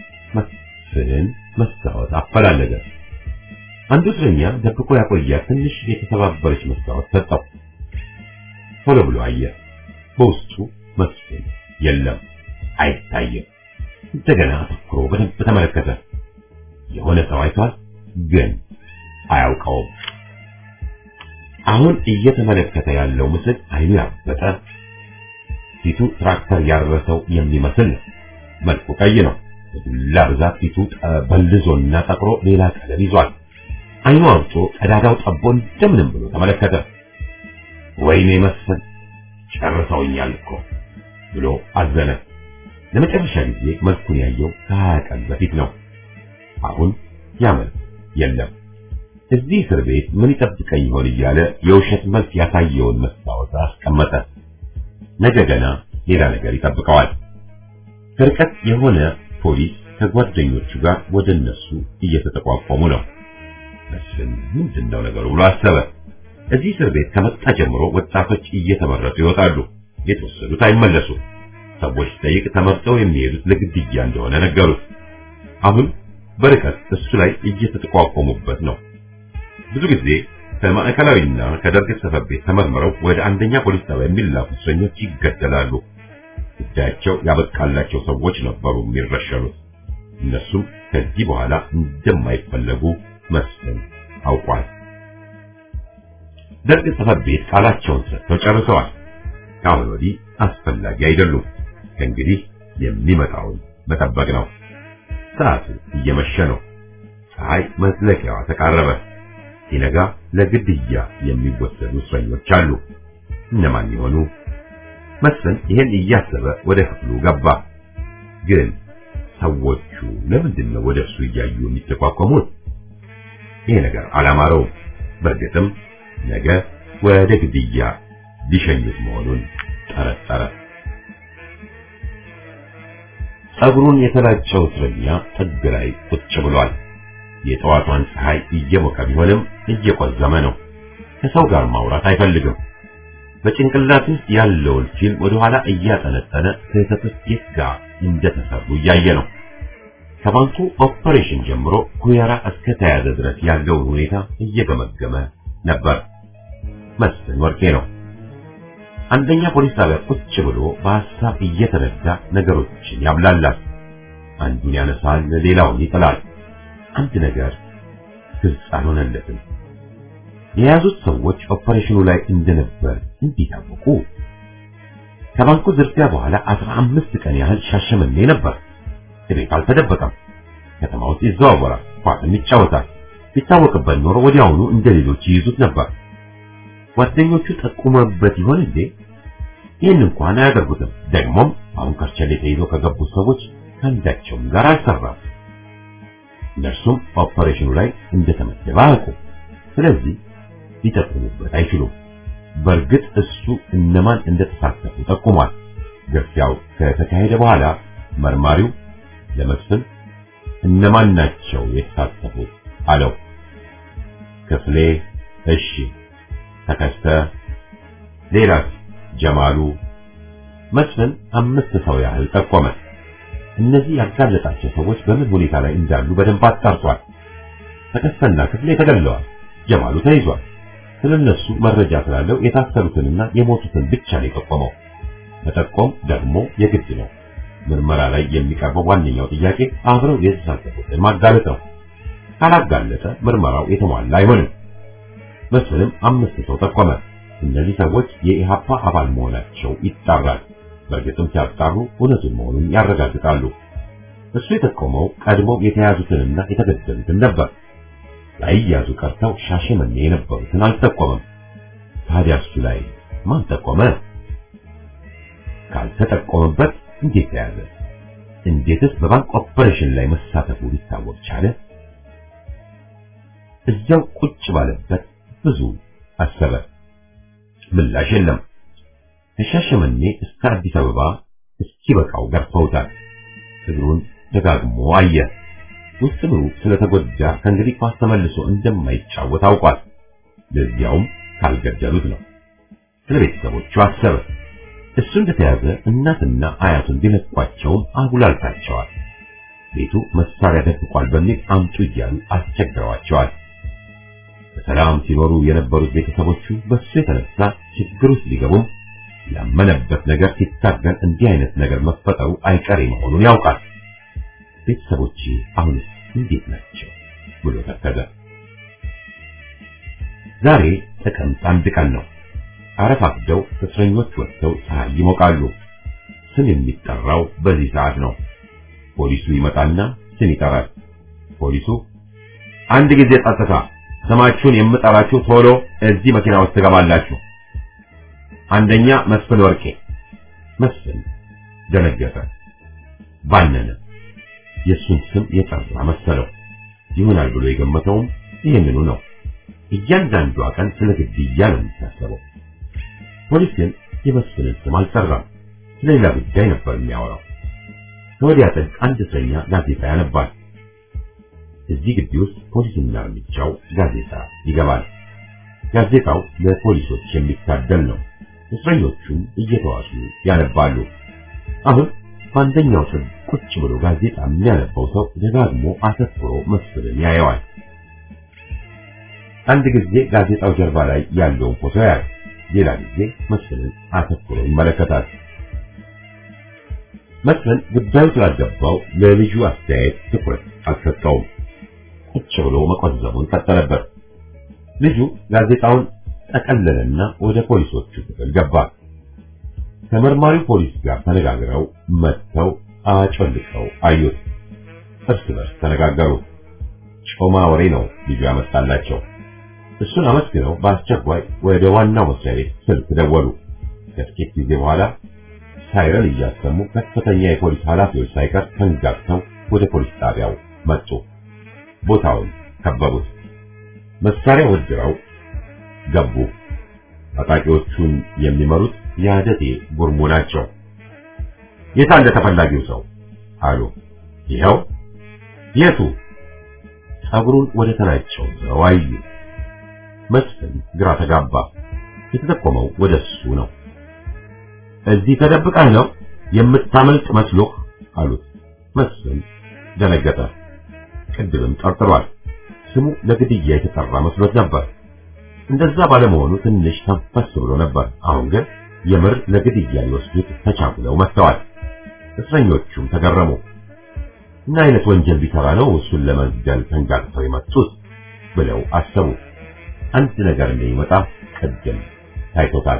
B: መስፍን መስታወት አፈላለገ። አንዱ እስረኛ ደብቆ ያቆያት ትንሽ የተሰባበረች መስታወት ሰጠው። ቶሎ ብሎ አየ። በውስጡ መስፍን የለም፣ አይታየም። እንደገና አተኩሮ በደንብ ተመለከተ። የሆነ ሰው አይቷል፣ ግን አያውቀውም። አሁን እየተመለከተ ያለው ምስል አይኑ ያበጠ ፊቱ ትራክተር ያረሰው የሚመስል ነው። መልኩ ቀይ ነው። በዱላ ብዛት ፊቱ በልዞና ጠቅሮ ሌላ ቀለም ይዟል። አይኑ አውጦ ቀዳዳው ጠቦ እንደምንም ብሎ ተመለከተ። ወይኔ መስፍን ጨርሰውኛል እኮ ብሎ አዘነ። ለመጨረሻ ጊዜ መልኩን ያየው ከሀያ ቀን በፊት ነው። አሁን ያ መልክ የለም። እዚህ እስር ቤት ምን ይጠብቀኝ ይሆን እያለ የውሸት መልክ ያሳየውን መስታወት አስቀመጠ። ነገ ገና ሌላ ነገር ይጠብቀዋል። ከርቀት የሆነ ፖሊስ ከጓደኞቹ ጋር ወደ እነሱ እየተጠቋቆሙ ነው። መስፍን ምንድነው ነገሩ ብሎ አሰበ። እዚህ እስር ቤት ከመጣ ጀምሮ ወጣቶች እየተመረጡ ይወጣሉ። የተወሰዱት አይመለሱም። ሰዎች ጠይቅ ተመርጠው የሚሄዱት ለግድያ እንደሆነ ነገሩት። አሁን በርቀት እሱ ላይ እየተጠቋቆሙበት ነው። ብዙ ጊዜ ከማዕከላዊና ከደርግ ጽሕፈት ቤት ተመርምረው ወደ አንደኛ ፖሊስ ጣቢያ የሚላኩ እስረኞች ይገደላሉ። ጉዳያቸው ያበቃላቸው ሰዎች ነበሩ የሚረሸኑት። እነሱም ከዚህ በኋላ እንደማይፈለጉ መስፍን አውቋል። ደርግ ጽሕፈት ቤት ቃላቸውን ሰጥተው ጨርሰዋል። ከአሁን ወዲህ አስፈላጊ አይደሉም። ከእንግዲህ የሚመጣውን መጠበቅ ነው። ሰዓቱ እየመሸ ነው። ፀሐይ መጥለቂያዋ ተቃረበ። ሲነጋ ለግድያ የሚወሰዱ እስረኞች አሉ። እነማን ይሆኑ? መስፍን ይህን እያሰበ ወደ ክፍሉ ገባ። ግን ሰዎቹ ለምንድን ነው ወደ እሱ እያዩ የሚተቋቋሙት? ይሄ ነገር አላማረውም። በእርግጥም ነገ ወደ ግድያ ሊሸኙት መሆኑን ጠረጠረ። ጸጉሩን የተላጨው እስረኛ ጥግ ላይ ቁጭ ብሏል። የጠዋቷን ፀሐይ እየሞቀ ቢሆንም እየቆዘመ ነው። ከሰው ጋር ማውራት አይፈልግም። በጭንቅላት ውስጥ ያለውን ፊልም ወደ ኋላ እያጠነጠነ ስህተቶች የት ጋር እንደተሰሩ እያየ ነው። ከባንኩ ኦፐሬሽን ጀምሮ ኩየራ እስከ ተያዘ ድረስ ያለውን ሁኔታ እየገመገመ ነበር። መስፍን ወርቄ ነው። አንደኛ ፖሊስ ጣቢያ ቁጭ ብሎ በሐሳብ እየተረዳ ነገሮችን ያብላላል። አንዱን ያነሳል፣ ሌላውን ይጥላል። አንድ ነገር ግልጽ አልሆነለትም። የያዙት ሰዎች ኦፐሬሽኑ ላይ እንደነበር እንዴት አወቁ? ከባንኩ ዝርፊያ በኋላ አስራ አምስት ቀን ያህል ሻሸመኔ ነበር። ቤት አልተደበቀም። ከተማ ውስጥ ይዘዋወራል፣ ኳስም ይጫወታል። ቢታወቅበት ኖሮ ወዲያውኑ እንደ ሌሎች ይይዙት ነበር። ጓደኞቹ ጠቁመበት ይሆን እንዴ? ይህን እንኳን አያደርጉትም። ደግሞም አሁን ከርቸሌ ተይዘው ከገቡት ሰዎች ከአንዳቸውም ጋር አልሰራም። እነርሱም ኦፐሬሽኑ ላይ እንደተመደበ አያውቁ። ስለዚህ ሊጠቁሙበት አይችሉም። በእርግጥ እሱ እነማን እንደተሳተፉ ጠቁሟል። ግርፊያው ከተካሄደ በኋላ መርማሪው ለመስፍን እነማን ናቸው የተሳተፉት አለው። ክፍሌ፣ እሺ፣ ተከስተ፣ ሌላስ? ጀማሉ። መስፍን አምስት ሰው ያህል ጠቆመ። እነዚህ ያጋለጣቸው ሰዎች በምን ሁኔታ ላይ እንዳሉ በደንብ አጣርቷል። ተከስተና ክፍሌ ተገለዋል። ጀማሉ ተይዟል። ስለነሱ መረጃ ስላለው የታሰሩትንና የሞቱትን ብቻ ነው የጠቆመው። መጠቆም ደግሞ የግድ ነው። ምርመራ ላይ የሚቀርበው ዋነኛው ጥያቄ አብረው የተሳተፉትን ማጋለጥ ነው። ካላጋለጠ ምርመራው የተሟላ አይሆንም። መስፍንም አምስት ሰው ጠቆመ። እነዚህ ሰዎች የኢሃፓ አባል መሆናቸው ይጣራል። በእርግጥም ሲያጣሩ እውነቱን መሆኑን ያረጋግጣሉ። እሱ የጠቆመው ቀድሞው የተያዙትንና የተገደሉትን ነበር። ላይያዙ ቀርተው ሻሸመኔ የነበሩትን አልጠቆመም። ታዲያ እሱ ላይ ማን ጠቆመ? ካልተጠቆመበት እንዴት ተያዘ? እንዴትስ በባንክ ኦፐሬሽን ላይ መሳተፉ ሊታወቅ ቻለ? እዚያው ቁጭ ባለበት ብዙ አሰበ። ምላሽ የለም። ከሻሸመኔ እስከ አዲስ አበባ እስኪበቃው ገርፈውታል። እግሩን ደጋግሞ አየ። ውስጥ እግሩ ስለተጎዳ ከእንግዲህ ኳስ ተመልሶ እንደማይጫወት አውቋል። ለዚያውም ካልገደሉት ነው። ስለ ቤተሰቦቹ አሰበ። እሱ እንደተያዘ እናትና አያቱን ቢለቋቸውም አጉላልታቸዋል። ቤቱ መሳሪያ ደብቋል በሚል አምጡ እያሉ አስቸግረዋቸዋል። በሰላም ሲኖሩ የነበሩት ቤተሰቦቹ በሱ የተነሳ ችግር ውስጥ ሊገቡም ያመነበት ነገር ሲታገል እንዲህ አይነት ነገር መፈጠሩ አይቀሬ መሆኑን ያውቃል። ቤተሰቦቼ አሁንስ እንዴት ናቸው ብሎ ተከዘ። ዛሬ ጥቅምት አንድ ቀን ነው። አረፋፍደው እስረኞች ወጥተው ፀሐይ ይሞቃሉ። ስም የሚጠራው በዚህ ሰዓት ነው። ፖሊሱ ይመጣና ስም ይጠራል። ፖሊሱ አንድ ጊዜ ጸጥታ፣ ስማችሁን የምጠራችሁ ቶሎ እዚህ መኪና ውስጥ ትገባላችሁ። አንደኛ መስፍን ወርቄ። መስፍን ደነገጠ፣ ባነነ። የእሱን ስም የጠራ መሰለው። ይሆናል ብሎ የገመተውም ይህንኑ ነው። እያንዳንዷ ቀን ስለ ግድያ ነው የሚታሰበው። ፖሊስ ግን የመስፍንን ስም አልጠራም። ስለሌላ ጉዳይ ነበር የሚያወራው። ከወዲያ ጥግ አንድ እስረኛ ጋዜጣ ያነባል። እዚህ ግቢ ውስጥ ፖሊስና እርምጃው ጋዜጣ ይገባል። ጋዜጣው ለፖሊሶች የሚታደል ነው። እስረኞቹም እየተዋሱ ያነባሉ። አሁን በአንደኛው ጥግ ቁጭ ብሎ ጋዜጣ የሚያነባው ሰው ደጋግሞ አተኩሮ መስፍንን ያየዋል። አንድ ጊዜ ጋዜጣው ጀርባ ላይ ያለውን ፎቶ ያያል። ሌላ ጊዜ መስፍንን አተኩሮ ይመለከታል። መስፍን ጉዳዩ ስላልገባው ለልጁ አስተያየት ትኩረት አልሰጠውም። ቁጭ ብሎ መቆዘቡን ቀጠለበት። ልጁ ጋዜጣውን ጠቀለለና ወደ ፖሊሶቹ ክፍል ገባ። ከመርማሪው ፖሊስ ጋር ተነጋግረው መጥተው አጮልቀው አዩት። እርስ በርስ ተነጋገሩ። ጮማ ወሬ ነው ልጁ ያመጣላቸው። እሱን አመስግነው በአስቸኳይ ወደ ዋናው መስሪያ ቤት ስልክ ደወሉ። ከጥቂት ጊዜ በኋላ ሳይረን እያሰሙ ከፍተኛ የፖሊስ ኃላፊዎች ሳይቀር ተንጋግተው ወደ ፖሊስ ጣቢያው መጡ። ቦታውን ከበቡት። መሳሪያ ወድረው ገቡ። ታጣቂዎቹን የሚመሩት የአደቴ ጉርሙ ናቸው። የታለ ተፈላጊው ሰው አሉ። ይኸው። የቱ? ጸጉሩን ወደ ተናቸው ዘው አዩ። መስፍን ግራ ተጋባ። የተጠቆመው ወደ እሱ ነው። እዚህ ተደብቀህ ነው የምታመልጥ መስሎህ አሉት። መስፍን ደነገጠ። ቅድምም ጠርጥሯል። ስሙ ለግድያ የተጠራ መስሎት ነበር። እንደዛ ባለመሆኑ ትንሽ ተንፈስ ብሎ ነበር። አሁን ግን የምር ለግድያ ሊወስዱት ተቻኩለው መጥተዋል። እስረኞቹም ተገረሙ። ምን አይነት ወንጀል ቢሰራ ነው እሱን ለመግደል ተንጋግተው የመጡት ብለው አሰቡ። አንድ ነገር እንደሚመጣ ቅድም ታይቶታል።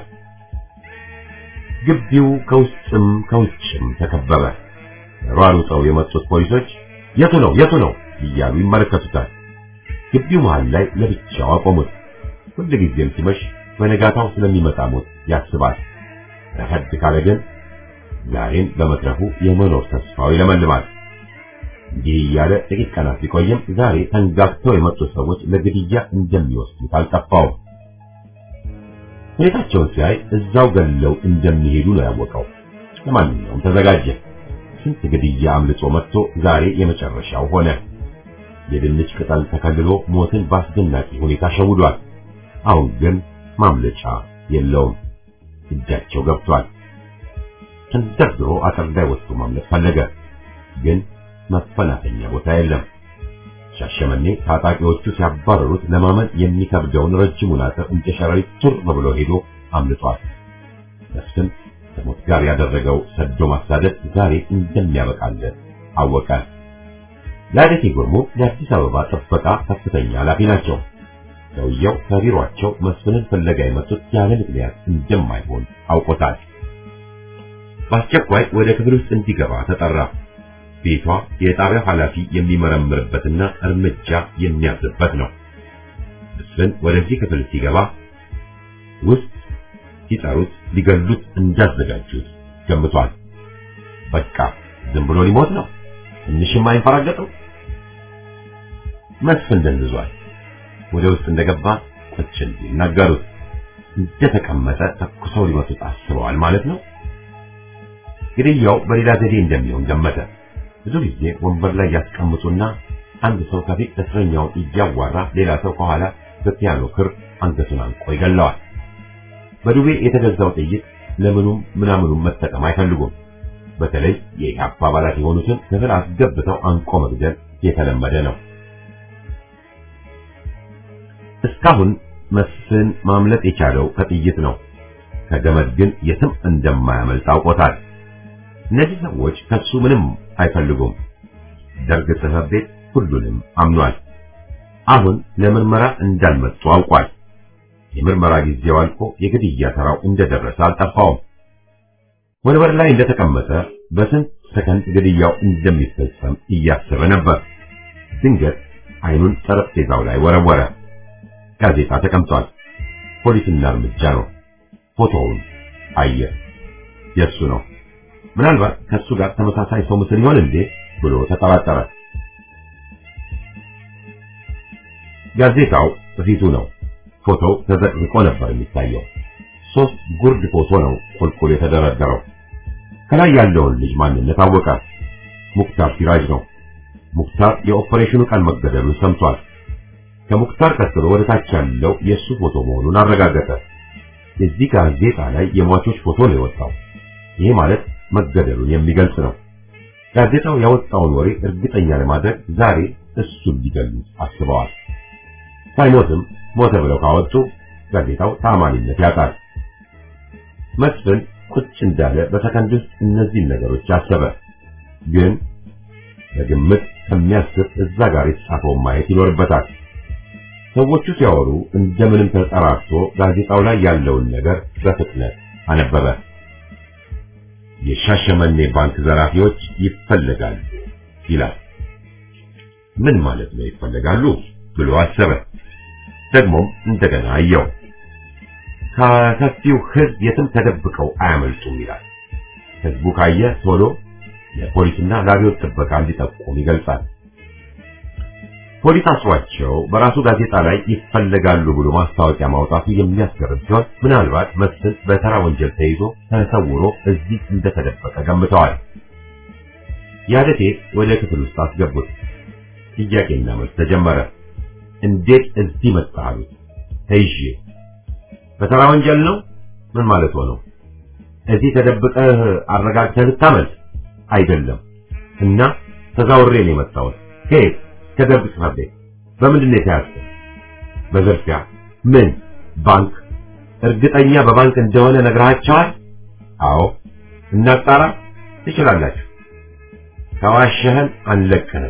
B: ግቢው ከውስጥም ከውጭም ተከበበ። ሯሩጠው የመጡት ፖሊሶች የቱ ነው የቱ ነው እያሉ ይመለከቱታል። ግቢው መሃል ላይ ለብቻው አቆሙት። ሁልጊዜም ሲመሽ በነጋታው ስለሚመጣ ሞት ያስባል። ረፈድ ካለ ግን ዛሬን በመትረፉ የመኖር ተስፋው ይለመልማል። እንዲህ እያለ ጥቂት ቀናት ቢቆይም ዛሬ ተንጋግተው የመጡት ሰዎች ለግድያ እንደሚወስዱት አልጠፋውም። ሁኔታቸውን ሲያይ እዛው ገለው እንደሚሄዱ ነው ያወቀው። ለማንኛውም ተዘጋጀ። ስንት ግድያ አምልጦ መጥቶ ዛሬ የመጨረሻው ሆነ። የድንች ቅጠል ተከልሎ ሞትን በአስደናቂ ሁኔታ ሸውዷል። አሁን ግን ማምለጫ የለውም። እጃቸው ገብቷል። ተንደርድሮ አጥር ላይ ወጥቶ ማምለጥ ፈለገ፣ ግን መፈናፈኛ ቦታ የለም። ሻሸመኔ ታጣቂዎቹ ሲያባረሩት ለማመን የሚከብደውን ረጅሙን አጥር እንደ ሸረሪት ቱር ብሎ ሄዶ አምልጧል። መስፍን ከሞት ጋር ያደረገው ሰዶ ማሳደድ ዛሬ እንደሚያበቃለት አወቀ። ለአደቴ ጉርሙ የአዲስ አበባ ጥበቃ ከፍተኛ ኃላፊ ናቸው። ሰውየው ከቢሮአቸው መስፍንን ፍለጋ የመጡት ያለ ምክንያት እንደማይሆን አውቆታል። በአስቸኳይ ወደ ክፍል ውስጥ እንዲገባ ተጠራ። ቤቷ የጣቢያው ኃላፊ የሚመረምርበትና እርምጃ የሚያዝበት ነው። መስፍን ወደዚህ ክፍል ሲገባ ውስጥ ሲጠሩት ሊገሉት እንዳዘጋጁት ገምቷል። በቃ ዝም ብሎ ሊሞት ነው፣ ትንሽም አይንፈራገጥም። መስፍን ደንዝዟል። ወደ ውስጥ እንደገባ ቁጭ እንዲል ነገሩት። እንደተቀመጠ ተኩሰው ሊመቱት አስበዋል ማለት ነው። ግድያው በሌላ ዘዴ እንደሚሆን ገመተ። ብዙ ጊዜ ወንበር ላይ ያስቀምጡና አንድ ሰው ከፊት እስረኛውን እያዋራ ሌላ ሰው ከኋላ በፒያኖ ክር አንገቱን አንቆ ይገለዋል። በዱቤ የተገዛው ጥይት ለምኑም ምናምኑም መጠቀም አይፈልጉም። በተለይ የኢህአፓ አባላት የሆኑትን ክፍል አስገብተው አንቆ መግደል የተለመደ ነው። እስካሁን መስፍን ማምለጥ የቻለው ከጥይት ነው። ከገመድ ግን የትም እንደማያመልጥ አውቆታል። እነዚህ ሰዎች ከሱ ምንም አይፈልጉም። ደርግ ጽሕፈት ቤት ሁሉንም አምኗል። አሁን ለምርመራ እንዳልመጡ አውቋል። የምርመራ ጊዜው አልፎ የግድያ ተራው እንደደረሰ አልጠፋውም። ወንበር ላይ እንደተቀመጠ በስንት ሰከንድ ግድያው እንደሚፈጸም እያሰበ ነበር። ድንገት አይኑን ጠረጴዛው ላይ ወረወረ። ጋዜጣ ተቀምጧል። ፖሊስና እርምጃ ነው። ፎቶውን አየ። የእሱ ነው። ምናልባት ከእሱ ጋር ተመሳሳይ ሰው ምስል ይሆን እንዴ ብሎ ተጠራጠረ። ጋዜጣው በፊቱ ነው። ፎቶው ተዘቅዝቆ ነበር የሚታየው። ሶስት ጉርድ ፎቶ ነው ቁልቁል የተደረደረው። ከላይ ያለውን ልጅ ማንነት አወቀ። ሙክታር ሲራጅ ነው። ሙክታር የኦፐሬሽኑ ቀን መገደሉን ሰምቷል። ከሙክታር ቀጥሎ ወደ ታች ያለው የእሱ ፎቶ መሆኑን አረጋገጠ። የዚህ ጋዜጣ ላይ የሟቾች ፎቶ ነው የወጣው። ይህ ማለት መገደሉን የሚገልጽ ነው። ጋዜጣው ያወጣውን ወሬ እርግጠኛ ለማድረግ ዛሬ እሱን ሊገሉት አስበዋል። ሳይሞትም ሞተ ብለው ካወጡ ጋዜጣው ታማኒነት ያጣል። መስፍን ቁጭ እንዳለ በሰከንድ ውስጥ እነዚህን ነገሮች አሰበ። ግን በግምት ከሚያስብ እዛ ጋር የተጻፈውን ማየት ይኖርበታል። ሰዎቹ ሲያወሩ እንደምንም ተጠራርቶ ጋዜጣው ላይ ያለውን ነገር በፍጥነት አነበበ። የሻሸመኔ ባንክ ዘራፊዎች ይፈለጋሉ ይላል። ምን ማለት ነው ይፈለጋሉ ብሎ አሰበ። ደግሞም እንደገና አየው። ከሰፊው ሕዝብ የትም ተደብቀው አያመልጡም ይላል። ሕዝቡ ካየ ቶሎ ለፖሊስና ለአብዮት ጥበቃ እንዲጠቁም ይገልጻል። ፖሊስ አስሯቸው በራሱ ጋዜጣ ላይ ይፈለጋሉ ብሎ ማስታወቂያ ማውጣቱ የሚያስገርም ሲሆን ምናልባት መስፍን በተራ ወንጀል ተይዞ ተሰውሮ እዚህ እንደተደበቀ ገምተዋል። ያደቴ ወደ ክፍል ውስጥ አስገቡት። ጥያቄና መልስ ተጀመረ። እንዴት እዚህ መጣህ አሉት። ተይዤ። በተራ ወንጀል ነው? ምን ማለት ነው? እዚህ ተደብቀህ አረጋግተህ ልታመልጥ አይደለም። እና ተዛውሬ ነው የመጣሁት። ከየት? ከደርግ ጽሕፈት ቤት። በምንድን ነው የተያዝከው? በዝርፊያ። ምን ባንክ? እርግጠኛ በባንክ እንደሆነ ነግረሃቸዋል? አዎ። እናጣራ ትችላላችሁ። ከዋሸህን አንለቅህም።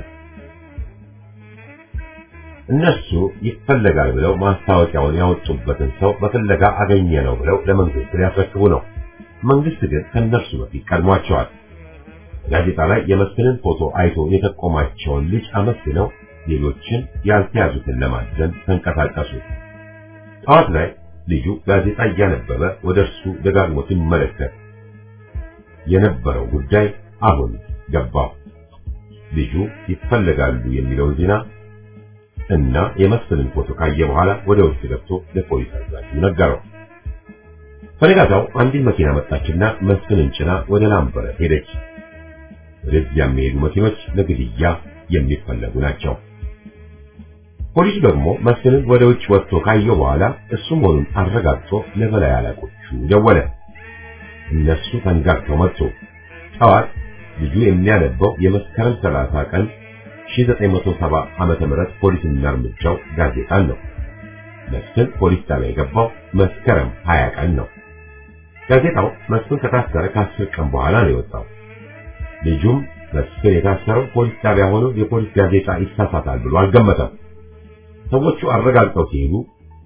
B: እነሱ ይፈለጋል ብለው ማስታወቂያውን ያወጡበትን ሰው በፍለጋ አገኘ ነው ብለው ለመንግስት ሊያስረክቡ ነው። መንግስት ግን ከነርሱ በፊት ቀድሟቸዋል። ጋዜጣ ላይ የመስፍንን ፎቶ አይቶ የጠቆማቸውን ልጅ አመስግነው ሌሎችን ያልተያዙትን ለማዘን ተንቀሳቀሱ። ጠዋት ላይ ልጁ ጋዜጣ እያነበበ ወደ እርሱ ደጋግሞ ሲመለከት የነበረው ጉዳይ አሁን ገባው። ልጁ ይፈለጋሉ የሚለውን ዜና እና የመስፍንን ፎቶ ካየ በኋላ ወደ ውስጥ ገብቶ ለፖሊስ አዛዡ ነገረው። በነጋታው አንዲት መኪና መጣችና መስፍንን ጭና ወደ ላምበረት ሄደች። ወደዚያ የሚሄዱ መኪኖች ለግድያ የሚፈለጉ ናቸው። ፖሊሱ ደግሞ መስፍንን ወደ ውጭ ወጥቶ ካየው በኋላ እሱ መሆኑን አረጋግጦ ለበላይ አለቆቹ ደወለ። እነሱ ተንጋግተው መጡ። ጠዋት ልጁ የሚያነበው የመስከረም 30 ቀን 1970 ዓመተ ምህረት ፖሊስና እርምጃው ጋዜጣን ነው። መስፍን ፖሊስ ጣቢያ የገባው መስከረም 20 ቀን ነው። ጋዜጣው መስፍን ከታሰረ ከአስር ቀን በኋላ ነው የወጣው። ልጁም መስፍን የታሰረው ፖሊስ ጣቢያ ሆኖ የፖሊስ ጋዜጣ ይሳሳታል ብሎ አልገመተም። ሰዎቹ አረጋግጠው ሲሄዱ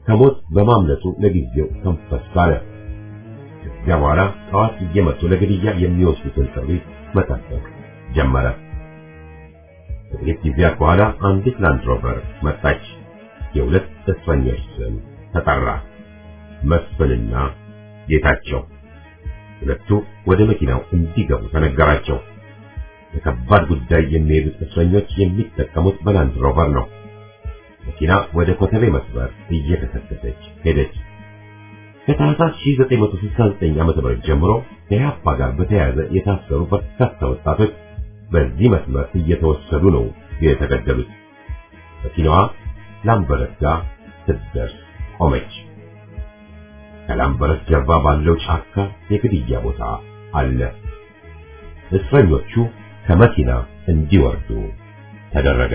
B: ከሞት በማምለጡ ለጊዜው ተንፈስ ባለ። ከዚያ በኋላ ጠዋት እየመጡ ለግድያ የሚወስዱትን ሰዎች መጠበቅ ጀመረ። ከጥቂት ጊዜያት በኋላ አንዲት ላንድ ሮቨር መጣች። የሁለት እስረኞች ስም ተጠራ፣ መስፍንና ጌታቸው። ሁለቱ ወደ መኪናው እንዲገቡ ተነገራቸው። ለከባድ ጉዳይ የሚሄዱት እስረኞች የሚጠቀሙት በላንድ ሮቨር ነው። መኪና ወደ ኮተቤ መስመር እየተከተተች ሄደች። ከታህሳስ 1969 ዓ.ም ጀምሮ ከኢህአፓ ጋር በተያያዘ የታሰሩ በርካታ ወጣቶች በዚህ መስመር እየተወሰዱ ነው የተገደሉት። መኪናዋ ላምበረት ጋር ስትደርስ ቆመች። ከላምበረት ጀርባ ባለው ጫካ የግድያ ቦታ አለ። እስረኞቹ ከመኪና እንዲወርዱ ተደረገ።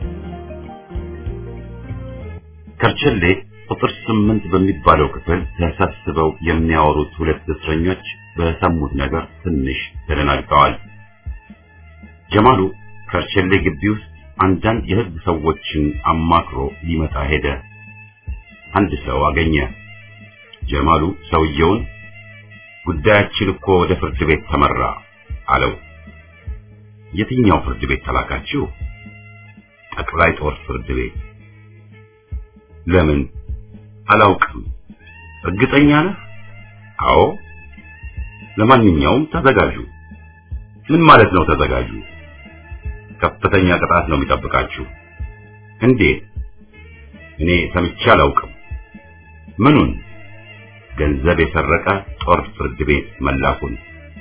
A: ከርቸሌ ቁጥር ስምንት በሚባለው ክፍል ተሰብስበው የሚያወሩት ሁለት እስረኞች በሰሙት ነገር ትንሽ ተደናግጠዋል። ጀማሉ ከርቸሌ ግቢ ውስጥ አንዳንድ የሕግ ሰዎችን አማክሮ ሊመጣ ሄደ። አንድ ሰው አገኘ። ጀማሉ ሰውየውን ጉዳያችን እኮ ወደ ፍርድ ቤት ተመራ አለው። የትኛው ፍርድ ቤት ተላካችሁ? ጠቅላይ ጦር ፍርድ ቤት። ለምን? አላውቅም። እርግጠኛ ነህ? አዎ። ለማንኛውም ተዘጋጁ። ምን ማለት ነው ተዘጋጁ? ከፍተኛ ቅጣት ነው የሚጠብቃችሁ። እንዴት? እኔ ሰምቼ አላውቅም። ምኑን? ገንዘብ የሰረቀ ጦር ፍርድ ቤት መላኩን።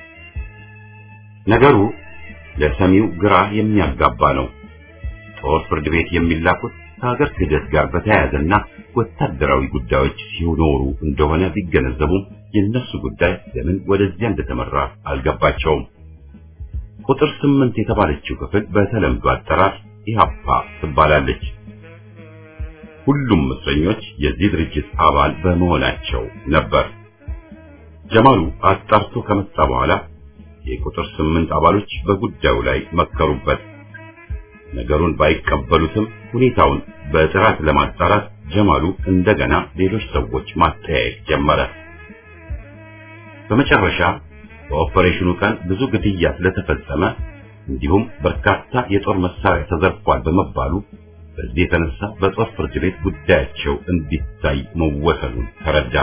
A: ነገሩ ለሰሚው ግራ የሚያጋባ ነው። ጦር ፍርድ ቤት የሚላኩት ከሀገር ክህደት ጋር በተያያዘና ወታደራዊ ጉዳዮች ሲኖሩ እንደሆነ ቢገነዘቡም የነሱ ጉዳይ ለምን ወደዚያ እንደተመራ አልገባቸውም። ቁጥር ስምንት የተባለችው ክፍል በተለምዶ አጠራር ኢህአፓ ትባላለች። ሁሉም እስረኞች የዚህ ድርጅት አባል በመሆናቸው ነበር። ጀማሉ አጣርቶ ከመጣ በኋላ የቁጥር ስምንት አባሎች በጉዳዩ ላይ መከሩበት። ነገሩን ባይቀበሉትም ሁኔታውን በጥራት ለማጣራት ጀማሉ እንደገና ሌሎች ሰዎች ማጠያየቅ ጀመረ። በመጨረሻ በኦፐሬሽኑ ቀን ብዙ ግድያ ስለተፈጸመ እንዲሁም በርካታ የጦር መሳሪያ ተዘርፏል በመባሉ በዚህ የተነሳ በጦር ፍርድ ቤት ጉዳያቸው እንዲታይ መወሰኑን ተረዳ።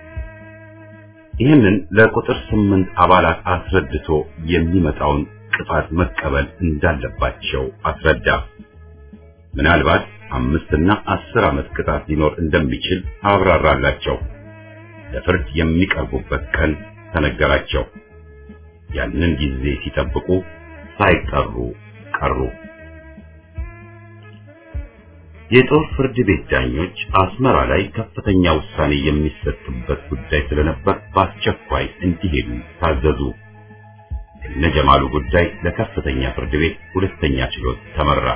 A: ይህንን ለቁጥር ስምንት አባላት አስረድቶ የሚመጣውን ቅጣት መቀበል እንዳለባቸው አስረዳ። ምናልባት አምስትና አስር ዓመት ቅጣት ሊኖር እንደሚችል አብራራላቸው። ለፍርድ የሚቀርቡበት ቀን ተነገራቸው። ያንን ጊዜ ሲጠብቁ ሳይጠሩ ቀሩ። የጦር ፍርድ ቤት ዳኞች አስመራ ላይ ከፍተኛ ውሳኔ የሚሰጥበት ጉዳይ ስለነበር በአስቸኳይ እንዲሄዱ ታዘዙ። የነጀማሉ ጉዳይ ለከፍተኛ ፍርድ ቤት ሁለተኛ ችሎት ተመራ።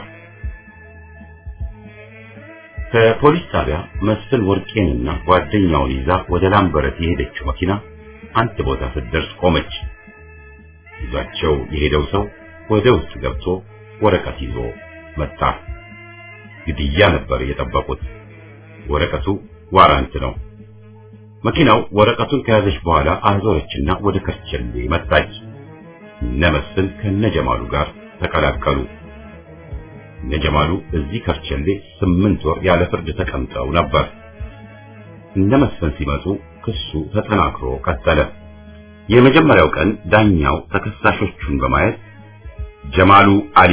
A: ከፖሊስ ጣቢያ መስፍን ወርቄንና ጓደኛውን ይዛ ወደ ላምበረት የሄደችው መኪና አንድ ቦታ ስትደርስ ቆመች። ይዟቸው የሄደው ሰው ወደ ውስጥ ገብቶ ወረቀት ይዞ መጣ። ግድያ ነበር የጠበቁት። ወረቀቱ ዋራንት ነው። መኪናው ወረቀቱን ከያዘች በኋላ አዞረችና ወደ ከርቸሌ መጣች። እነ መስፍን ከነጀማሉ ጋር ተቀላቀሉ። እነጀማሉ እዚህ ከርቸሌ ስምንት ወር ያለ ፍርድ ተቀምጠው ነበር። እነ መስፍን ሲመጡ ክሱ ተጠናክሮ ቀጠለ። የመጀመሪያው ቀን ዳኛው ተከሳሾቹን በማየት ጀማሉ አሊ፣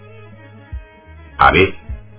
A: አቤት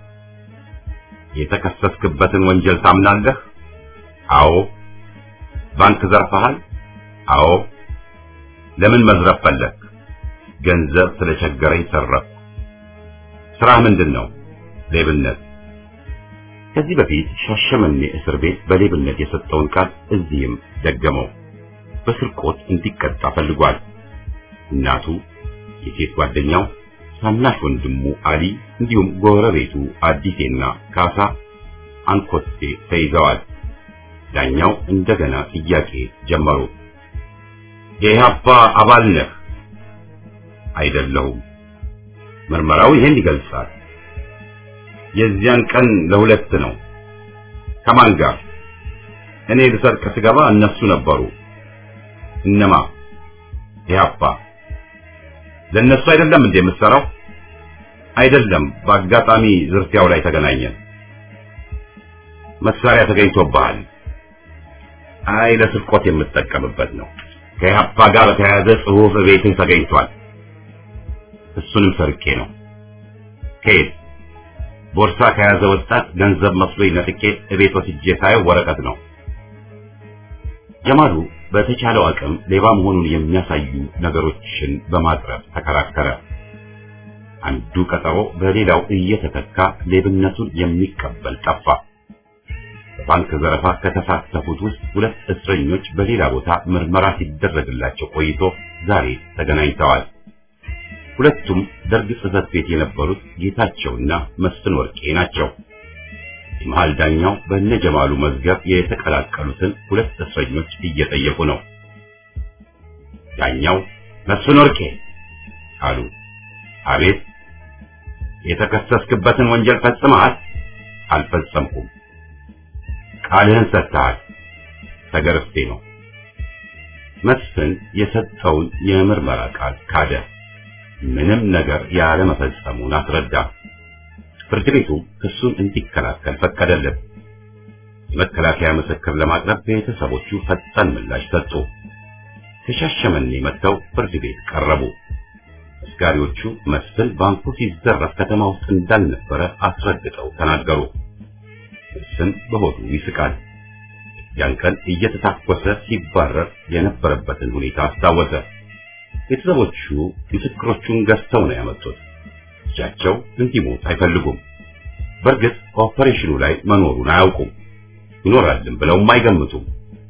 A: የተከሰስክበትን ወንጀል ታምናለህ? አዎ። ባንክ ዘርፈሃል? አዎ። ለምን መዝረፍ ፈለግ? ገንዘብ ስለቸገረኝ ሰረፍኩ። ስራህ ምንድን ነው? ሌብነት። ከዚህ በፊት ሻሸመኔ እስር ቤት በሌብነት የሰጠውን ቃል እዚህም ደገመው። በስርቆት እንዲቀጣ ፈልጓል። እናቱ፣ የሴት ጓደኛው ታናሽ ወንድሙ አሊ እንዲሁም ጎረቤቱ አዲሴና ካሳ አንኮቴ ተይዘዋል። ዳኛው እንደገና ጥያቄ ጀመሩ። የኢህአፓ አባል ነህ? አይደለሁም። ምርመራው ይሄን ይገልጻል። የዚያን ቀን ለሁለት ነው። ከማን ጋር? እኔ ልሰርቅ ስገባ እነሱ ነበሩ። እነማ? ኢህአፓ። ለእነሱ አይደለም እንዴ የምትሰራው? አይደለም፣ በአጋጣሚ ዝርፊያው ላይ ተገናኘን። መሳሪያ ተገኝቶብሃል። አይ ለስርቆት የምጠቀምበት ነው። ከኢህአፓ ጋር በተያያዘ ጽሑፍ ቤትህ ተገኝቷል። እሱንም ሰርቄ ነው። ከየት? ቦርሳ ከያዘ ወጣት ገንዘብ መስሎኝ ነጥቄ እቤት ወስጄ ሳየው ወረቀት ነው። ጀማሉ በተቻለው አቅም ሌባ መሆኑን የሚያሳዩ ነገሮችን በማቅረብ ተከራከረ። አንዱ ቀጠሮ በሌላው እየተተካ ሌብነቱን የሚቀበል ጠፋ። በባንክ ዘረፋ ከተሳተፉት ውስጥ ሁለት እስረኞች በሌላ ቦታ ምርመራ ሲደረግላቸው ቆይቶ ዛሬ ተገናኝተዋል። ሁለቱም ደርግ ጽሕፈት ቤት የነበሩት ጌታቸውና መስፍን ወርቄ ናቸው። መሃል ዳኛው በነጀማሉ መዝገብ የተቀላቀሉትን ሁለት እስረኞች እየጠየቁ ነው። ዳኛው መስፍን ወርቄ አሉ። አቤት። የተከሰስክበትን ወንጀል ፈጽመሃል? አልፈጸምኩም። ቃልህን ሰጥተሃል? ተገርፌ ነው። መስፍን የሰጠውን የምርመራ ቃል ካደ። ምንም ነገር ያለመፈጸሙን አስረዳ። ፍርድ ቤቱ ክሱን እንዲከላከል ፈቀደለት። የመከላከያ ምስክር ለማቅረብ ቤተሰቦቹ ፈጣን ምላሽ ሰጡ። ከሻሸመኔ መጥተው ፍርድ ቤት ቀረቡ። መስጋሪዎቹ መስፍን ባንኩ ሲዘረፍ ከተማ ውስጥ እንዳልነበረ አስረግጠው ተናገሩ። መስፍን በሆዱ ይስቃል። ያን ቀን እየተታኮሰ ሲባረር የነበረበትን ሁኔታ አስታወሰ። ቤተሰቦቹ ምስክሮቹን ገዝተው ነው ያመጡት። ልጃቸው እንዲሞት አይፈልጉም። በእርግጥ ኦፐሬሽኑ ላይ መኖሩን አያውቁም። ይኖራልም ብለውም አይገምቱም።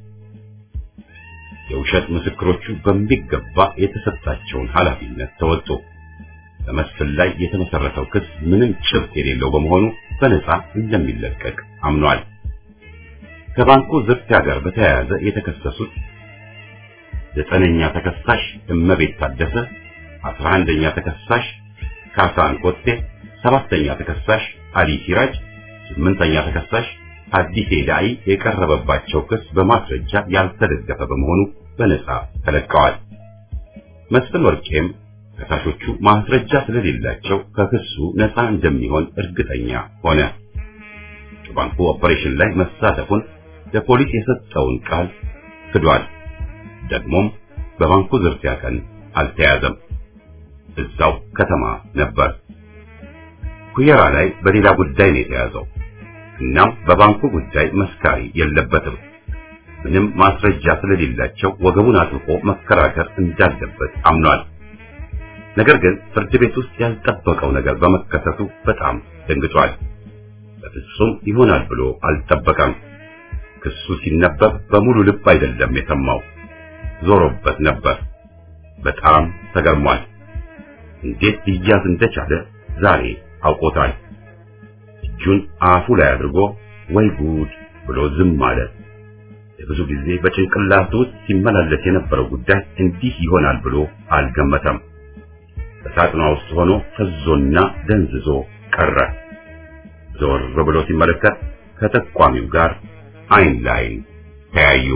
A: የውሸት ምስክሮቹ በሚገባ የተሰጣቸውን ኃላፊነት ተወጡ። በመስፍን ላይ የተመሰረተው ክስ ምንም ጭብጥ የሌለው በመሆኑ በነፃ እንደሚለቀቅ አምኗል። ከባንኩ ዝርፊያ ጋር በተያያዘ የተከሰሱት ዘጠነኛ ተከሳሽ እመቤት ታደሰ፣ አስራ አንደኛ ተከሳሽ ካሳን ኮቴ፣ ሰባተኛ ተከሳሽ አሊ ሲራጅ፣ ስምንተኛ ተከሳሽ አዲስ ዳኢ የቀረበባቸው ክስ በማስረጃ ያልተደገፈ በመሆኑ በነፃ ተለቀዋል። መስፍን ወርቄም ከሳሾቹ ማስረጃ ስለሌላቸው ከክሱ ነፃ እንደሚሆን እርግጠኛ ሆነ። በባንኩ ኦፐሬሽን ላይ መሳተፉን ለፖሊስ የሰጠውን ቃል ክዷል። ደግሞም በባንኩ ዝርፊያ ቀን አልተያዘም። እዛው ከተማ ነበር። ኩየራ ላይ በሌላ ጉዳይ ነው የተያዘው። እናም በባንኩ ጉዳይ መስካሪ የለበትም። ምንም ማስረጃ ስለሌላቸው ወገቡን አጥብቆ መከራከር እንዳለበት አምኗል። ነገር ግን ፍርድ ቤት ውስጥ ያልጠበቀው ነገር በመከሰቱ በጣም ደንግጧል። በፍጹም ይሆናል ብሎ አልጠበቀም። ክሱ ሲነበብ በሙሉ ልብ አይደለም የሰማው፣ ዞሮበት ነበር። በጣም ተገርሟል። እንዴት ሊያዝ እንደቻለ ዛሬ አውቆታል። እጁን አፉ ላይ አድርጎ ወይ ጉድ ብሎ ዝም አለ። ለብዙ ጊዜ በጭንቅላቱ ውስጥ ሲመላለስ የነበረው ጉዳይ እንዲህ ይሆናል ብሎ አልገመተም። በሳጥኗ ውስጥ ሆኖ ፈዞና ደንዝዞ ቀረ። ዞር ብሎ ሲመለከት ከተቋሚው ጋር አይን ላይን ተያዩ።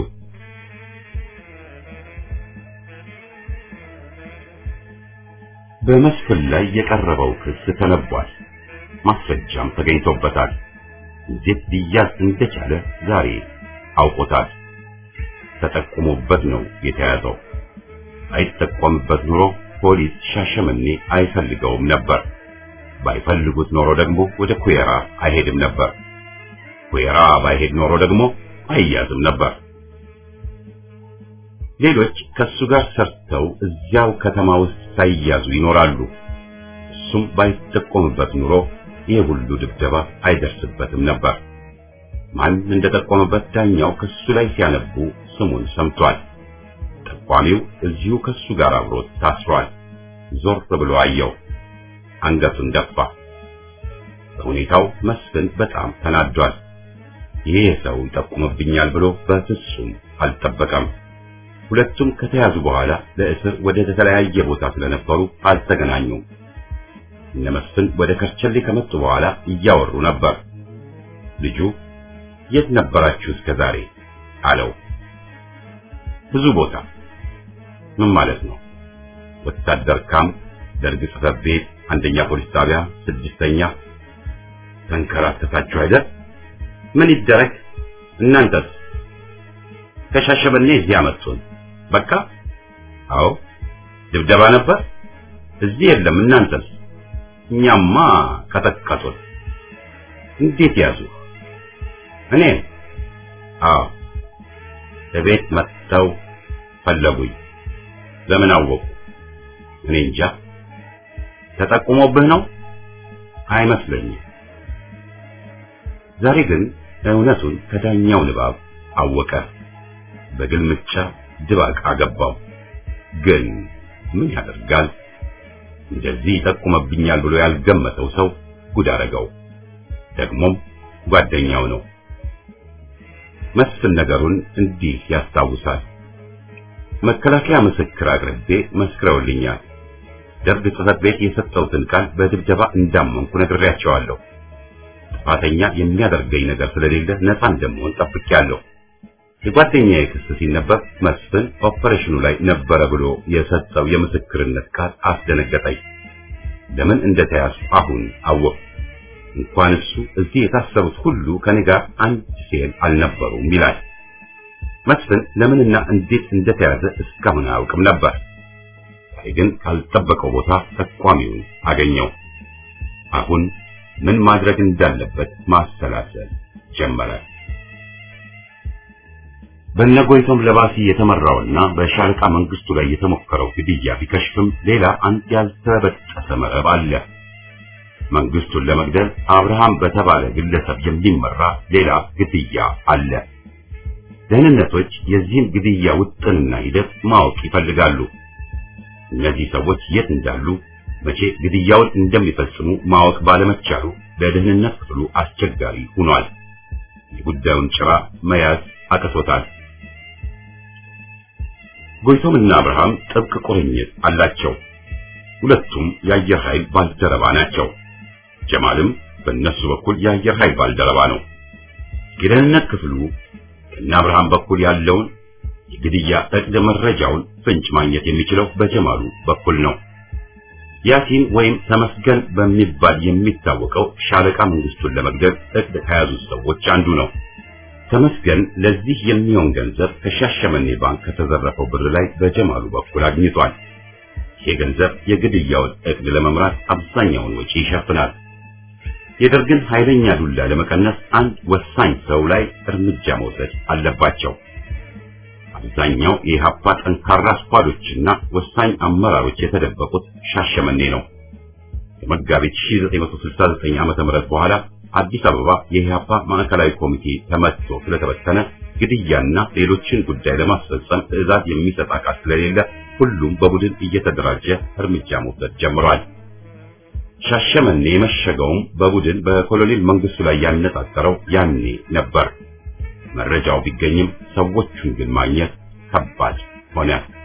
A: በመስፍን ላይ የቀረበው ክስ ተነቧል። ማስረጃም ተገኝቶበታል። እንዴት ሊያዝ እንደቻለ ዛሬ አውቆታል። ተጠቁሞበት ነው የተያዘው። አይጠቆምበት ኑሮ ፖሊስ ሻሸመኔ አይፈልገውም ነበር። ባይፈልጉት ኖሮ ደግሞ ወደ ኩየራ አይሄድም ነበር። ኩየራ ባይሄድ ኖሮ ደግሞ አይያዝም ነበር። ሌሎች ከሱ ጋር ሰርተው እዚያው ከተማ ውስጥ ሳይያዙ ይኖራሉ። እሱም ባይጠቆምበት ኑሮ ይህ ሁሉ ድብደባ አይደርስበትም ነበር። ማን እንደጠቆመበት ዳኛው ከሱ ላይ ሲያነቡ ስሙን ሰምቷል። ጠቋሚው እዚሁ ከሱ ጋር አብሮት ታስሯል። ዞር ብሎ አየው። አንገቱን ደፋ። በሁኔታው መስፍን በጣም ተናዷል። ይህ ሰው ይጠቁምብኛል ብሎ በፍጹም አልጠበቀም። ሁለቱም ከተያዙ በኋላ ለእስር ወደ ተለያየ ቦታ ስለነበሩ አልተገናኙም። እነ መስፍን ወደ ከርቸሌ ከመጡ በኋላ እያወሩ ነበር። ልጁ የት ነበራችሁ እስከ ዛሬ አለው። ብዙ ቦታ ምን ማለት ነው? ወታደር ካምፕ፣ ደርግ ጽሕፈት ቤት፣ አንደኛ ፖሊስ ጣቢያ፣ ስድስተኛ ተንከራተታችሁ አይደል? ምን ይደረግ? እናንተስ? ከሻሸመኔ እዚህ አመጡን። በቃ አዎ፣ ድብደባ ነበር። እዚህ የለም። እናንተስ? እኛማ ቀጠቀጡን። እንዴት ያዙ? እኔ አዎ፣ እቤት መጥተው ፈለጉኝ። ለምን አወቁ? እኔ እንጃ። ተጠቁሞብህ ነው? አይመስለኝም። ዛሬ ግን እውነቱን ከዳኛው ንባብ አወቀ። በግልምጫ ድባቅ አገባው። ግን ምን ያደርጋል? እንደዚህ ይጠቁመብኛል ብሎ ያልገመተው ሰው ጉድ አደረገው። ደግሞም ጓደኛው ነው። መስፍን ነገሩን እንዲህ ያስታውሳል። መከላከያ ምስክር አቅርቤ መስክረውልኛል። ደርግ ጽሕፈት ቤት የሰጠሁትን ቃል በድብደባ እንዳመንኩ ነግሬያቸዋለሁ። ጥፋተኛ የሚያደርገኝ ነገር ስለሌለ ነፃ እንደምሆን ጠብቄያለሁ። የጓደኛዬ ክስ ሲነበብ መስፍን ኦፐሬሽኑ ላይ ነበረ ብሎ የሰጠው የምስክርነት ቃል አስደነገጠኝ። ለምን እንደተያዙ አሁን አወቅ። እንኳን እሱ እዚህ የታሰሩት ሁሉ ከኔ ጋር አንድ ሴል አልነበሩም ይላል። መስፍን ለምንና እንዴት እንደተያዘ እስካሁን አያውቅም ነበር። ዛሬ ግን ካልጠበቀው ቦታ ጠቋሚውን አገኘው። አሁን ምን ማድረግ እንዳለበት ማሰላሰል ጀመረ። በነጎይቶም ለባሲ የተመራውና በሻለቃ መንግስቱ ላይ የተሞከረው ግድያ ቢከሽፍም ሌላ አንድ ያልተበጠሰ መረብ አለ። መንግስቱን ለመግደል አብርሃም በተባለ ግለሰብ የሚመራ ሌላ ግድያ አለ። ደህንነቶች የዚህን ግድያ ውጥንና ሂደት ማወቅ ይፈልጋሉ። እነዚህ ሰዎች የት እንዳሉ፣ መቼ ግድያውን እንደሚፈጽሙ ማወቅ ባለመቻሉ ለደህንነት ክፍሉ አስቸጋሪ ሆኗል። የጉዳዩን ጭራ መያዝ አቅቶታል። ጎይቶምና አብርሃም ጥብቅ ቁርኝት አላቸው። ሁለቱም የአየር ኃይል ባልደረባ ናቸው። ጀማልም በእነሱ በኩል የአየር ኃይል ባልደረባ ነው። የደህንነት ክፍሉ ከእነ አብርሃም በኩል ያለውን የግድያ እቅድ መረጃውን ፍንጭ ማግኘት የሚችለው በጀማሉ በኩል ነው። ያሲን ወይም ተመስገን በሚባል የሚታወቀው ሻለቃ መንግስቱን ለመግደል እቅድ ከያዙት ሰዎች አንዱ ነው። ተመስገን ለዚህ የሚሆን ገንዘብ ከሻሸመኔ ባንክ ከተዘረፈው ብር ላይ በጀማሉ በኩል አግኝቷል። ይህ ገንዘብ የግድያውን እቅድ ለመምራት አብዛኛውን ወጪ ይሸፍናል። የደርግን ኃይለኛ ዱላ ለመቀነስ አንድ ወሳኝ ሰው ላይ እርምጃ መውሰድ አለባቸው። አብዛኛው የኢህአፓ ጠንካራ ስኳዶችና ወሳኝ አመራሮች የተደበቁት ሻሸመኔ ነው። የመጋቢት 1969 ዓ.ም በኋላ አዲስ አበባ የኢህአፓ ማዕከላዊ ኮሚቴ ተመትቶ ስለተበተነ ግድያና ሌሎችን ጉዳይ ለማስፈጸም ትዕዛዝ የሚሰጥ አካል ስለሌለ ሁሉም በቡድን እየተደራጀ እርምጃ መውሰድ ጀምሯል። ሻሸመኔ የመሸገውም በቡድን በኮሎኔል መንግስቱ ላይ ያነጣጠረው ያኔ ነበር። መረጃው ቢገኝም ሰዎቹን ግን ማግኘት ከባድ ሆነ።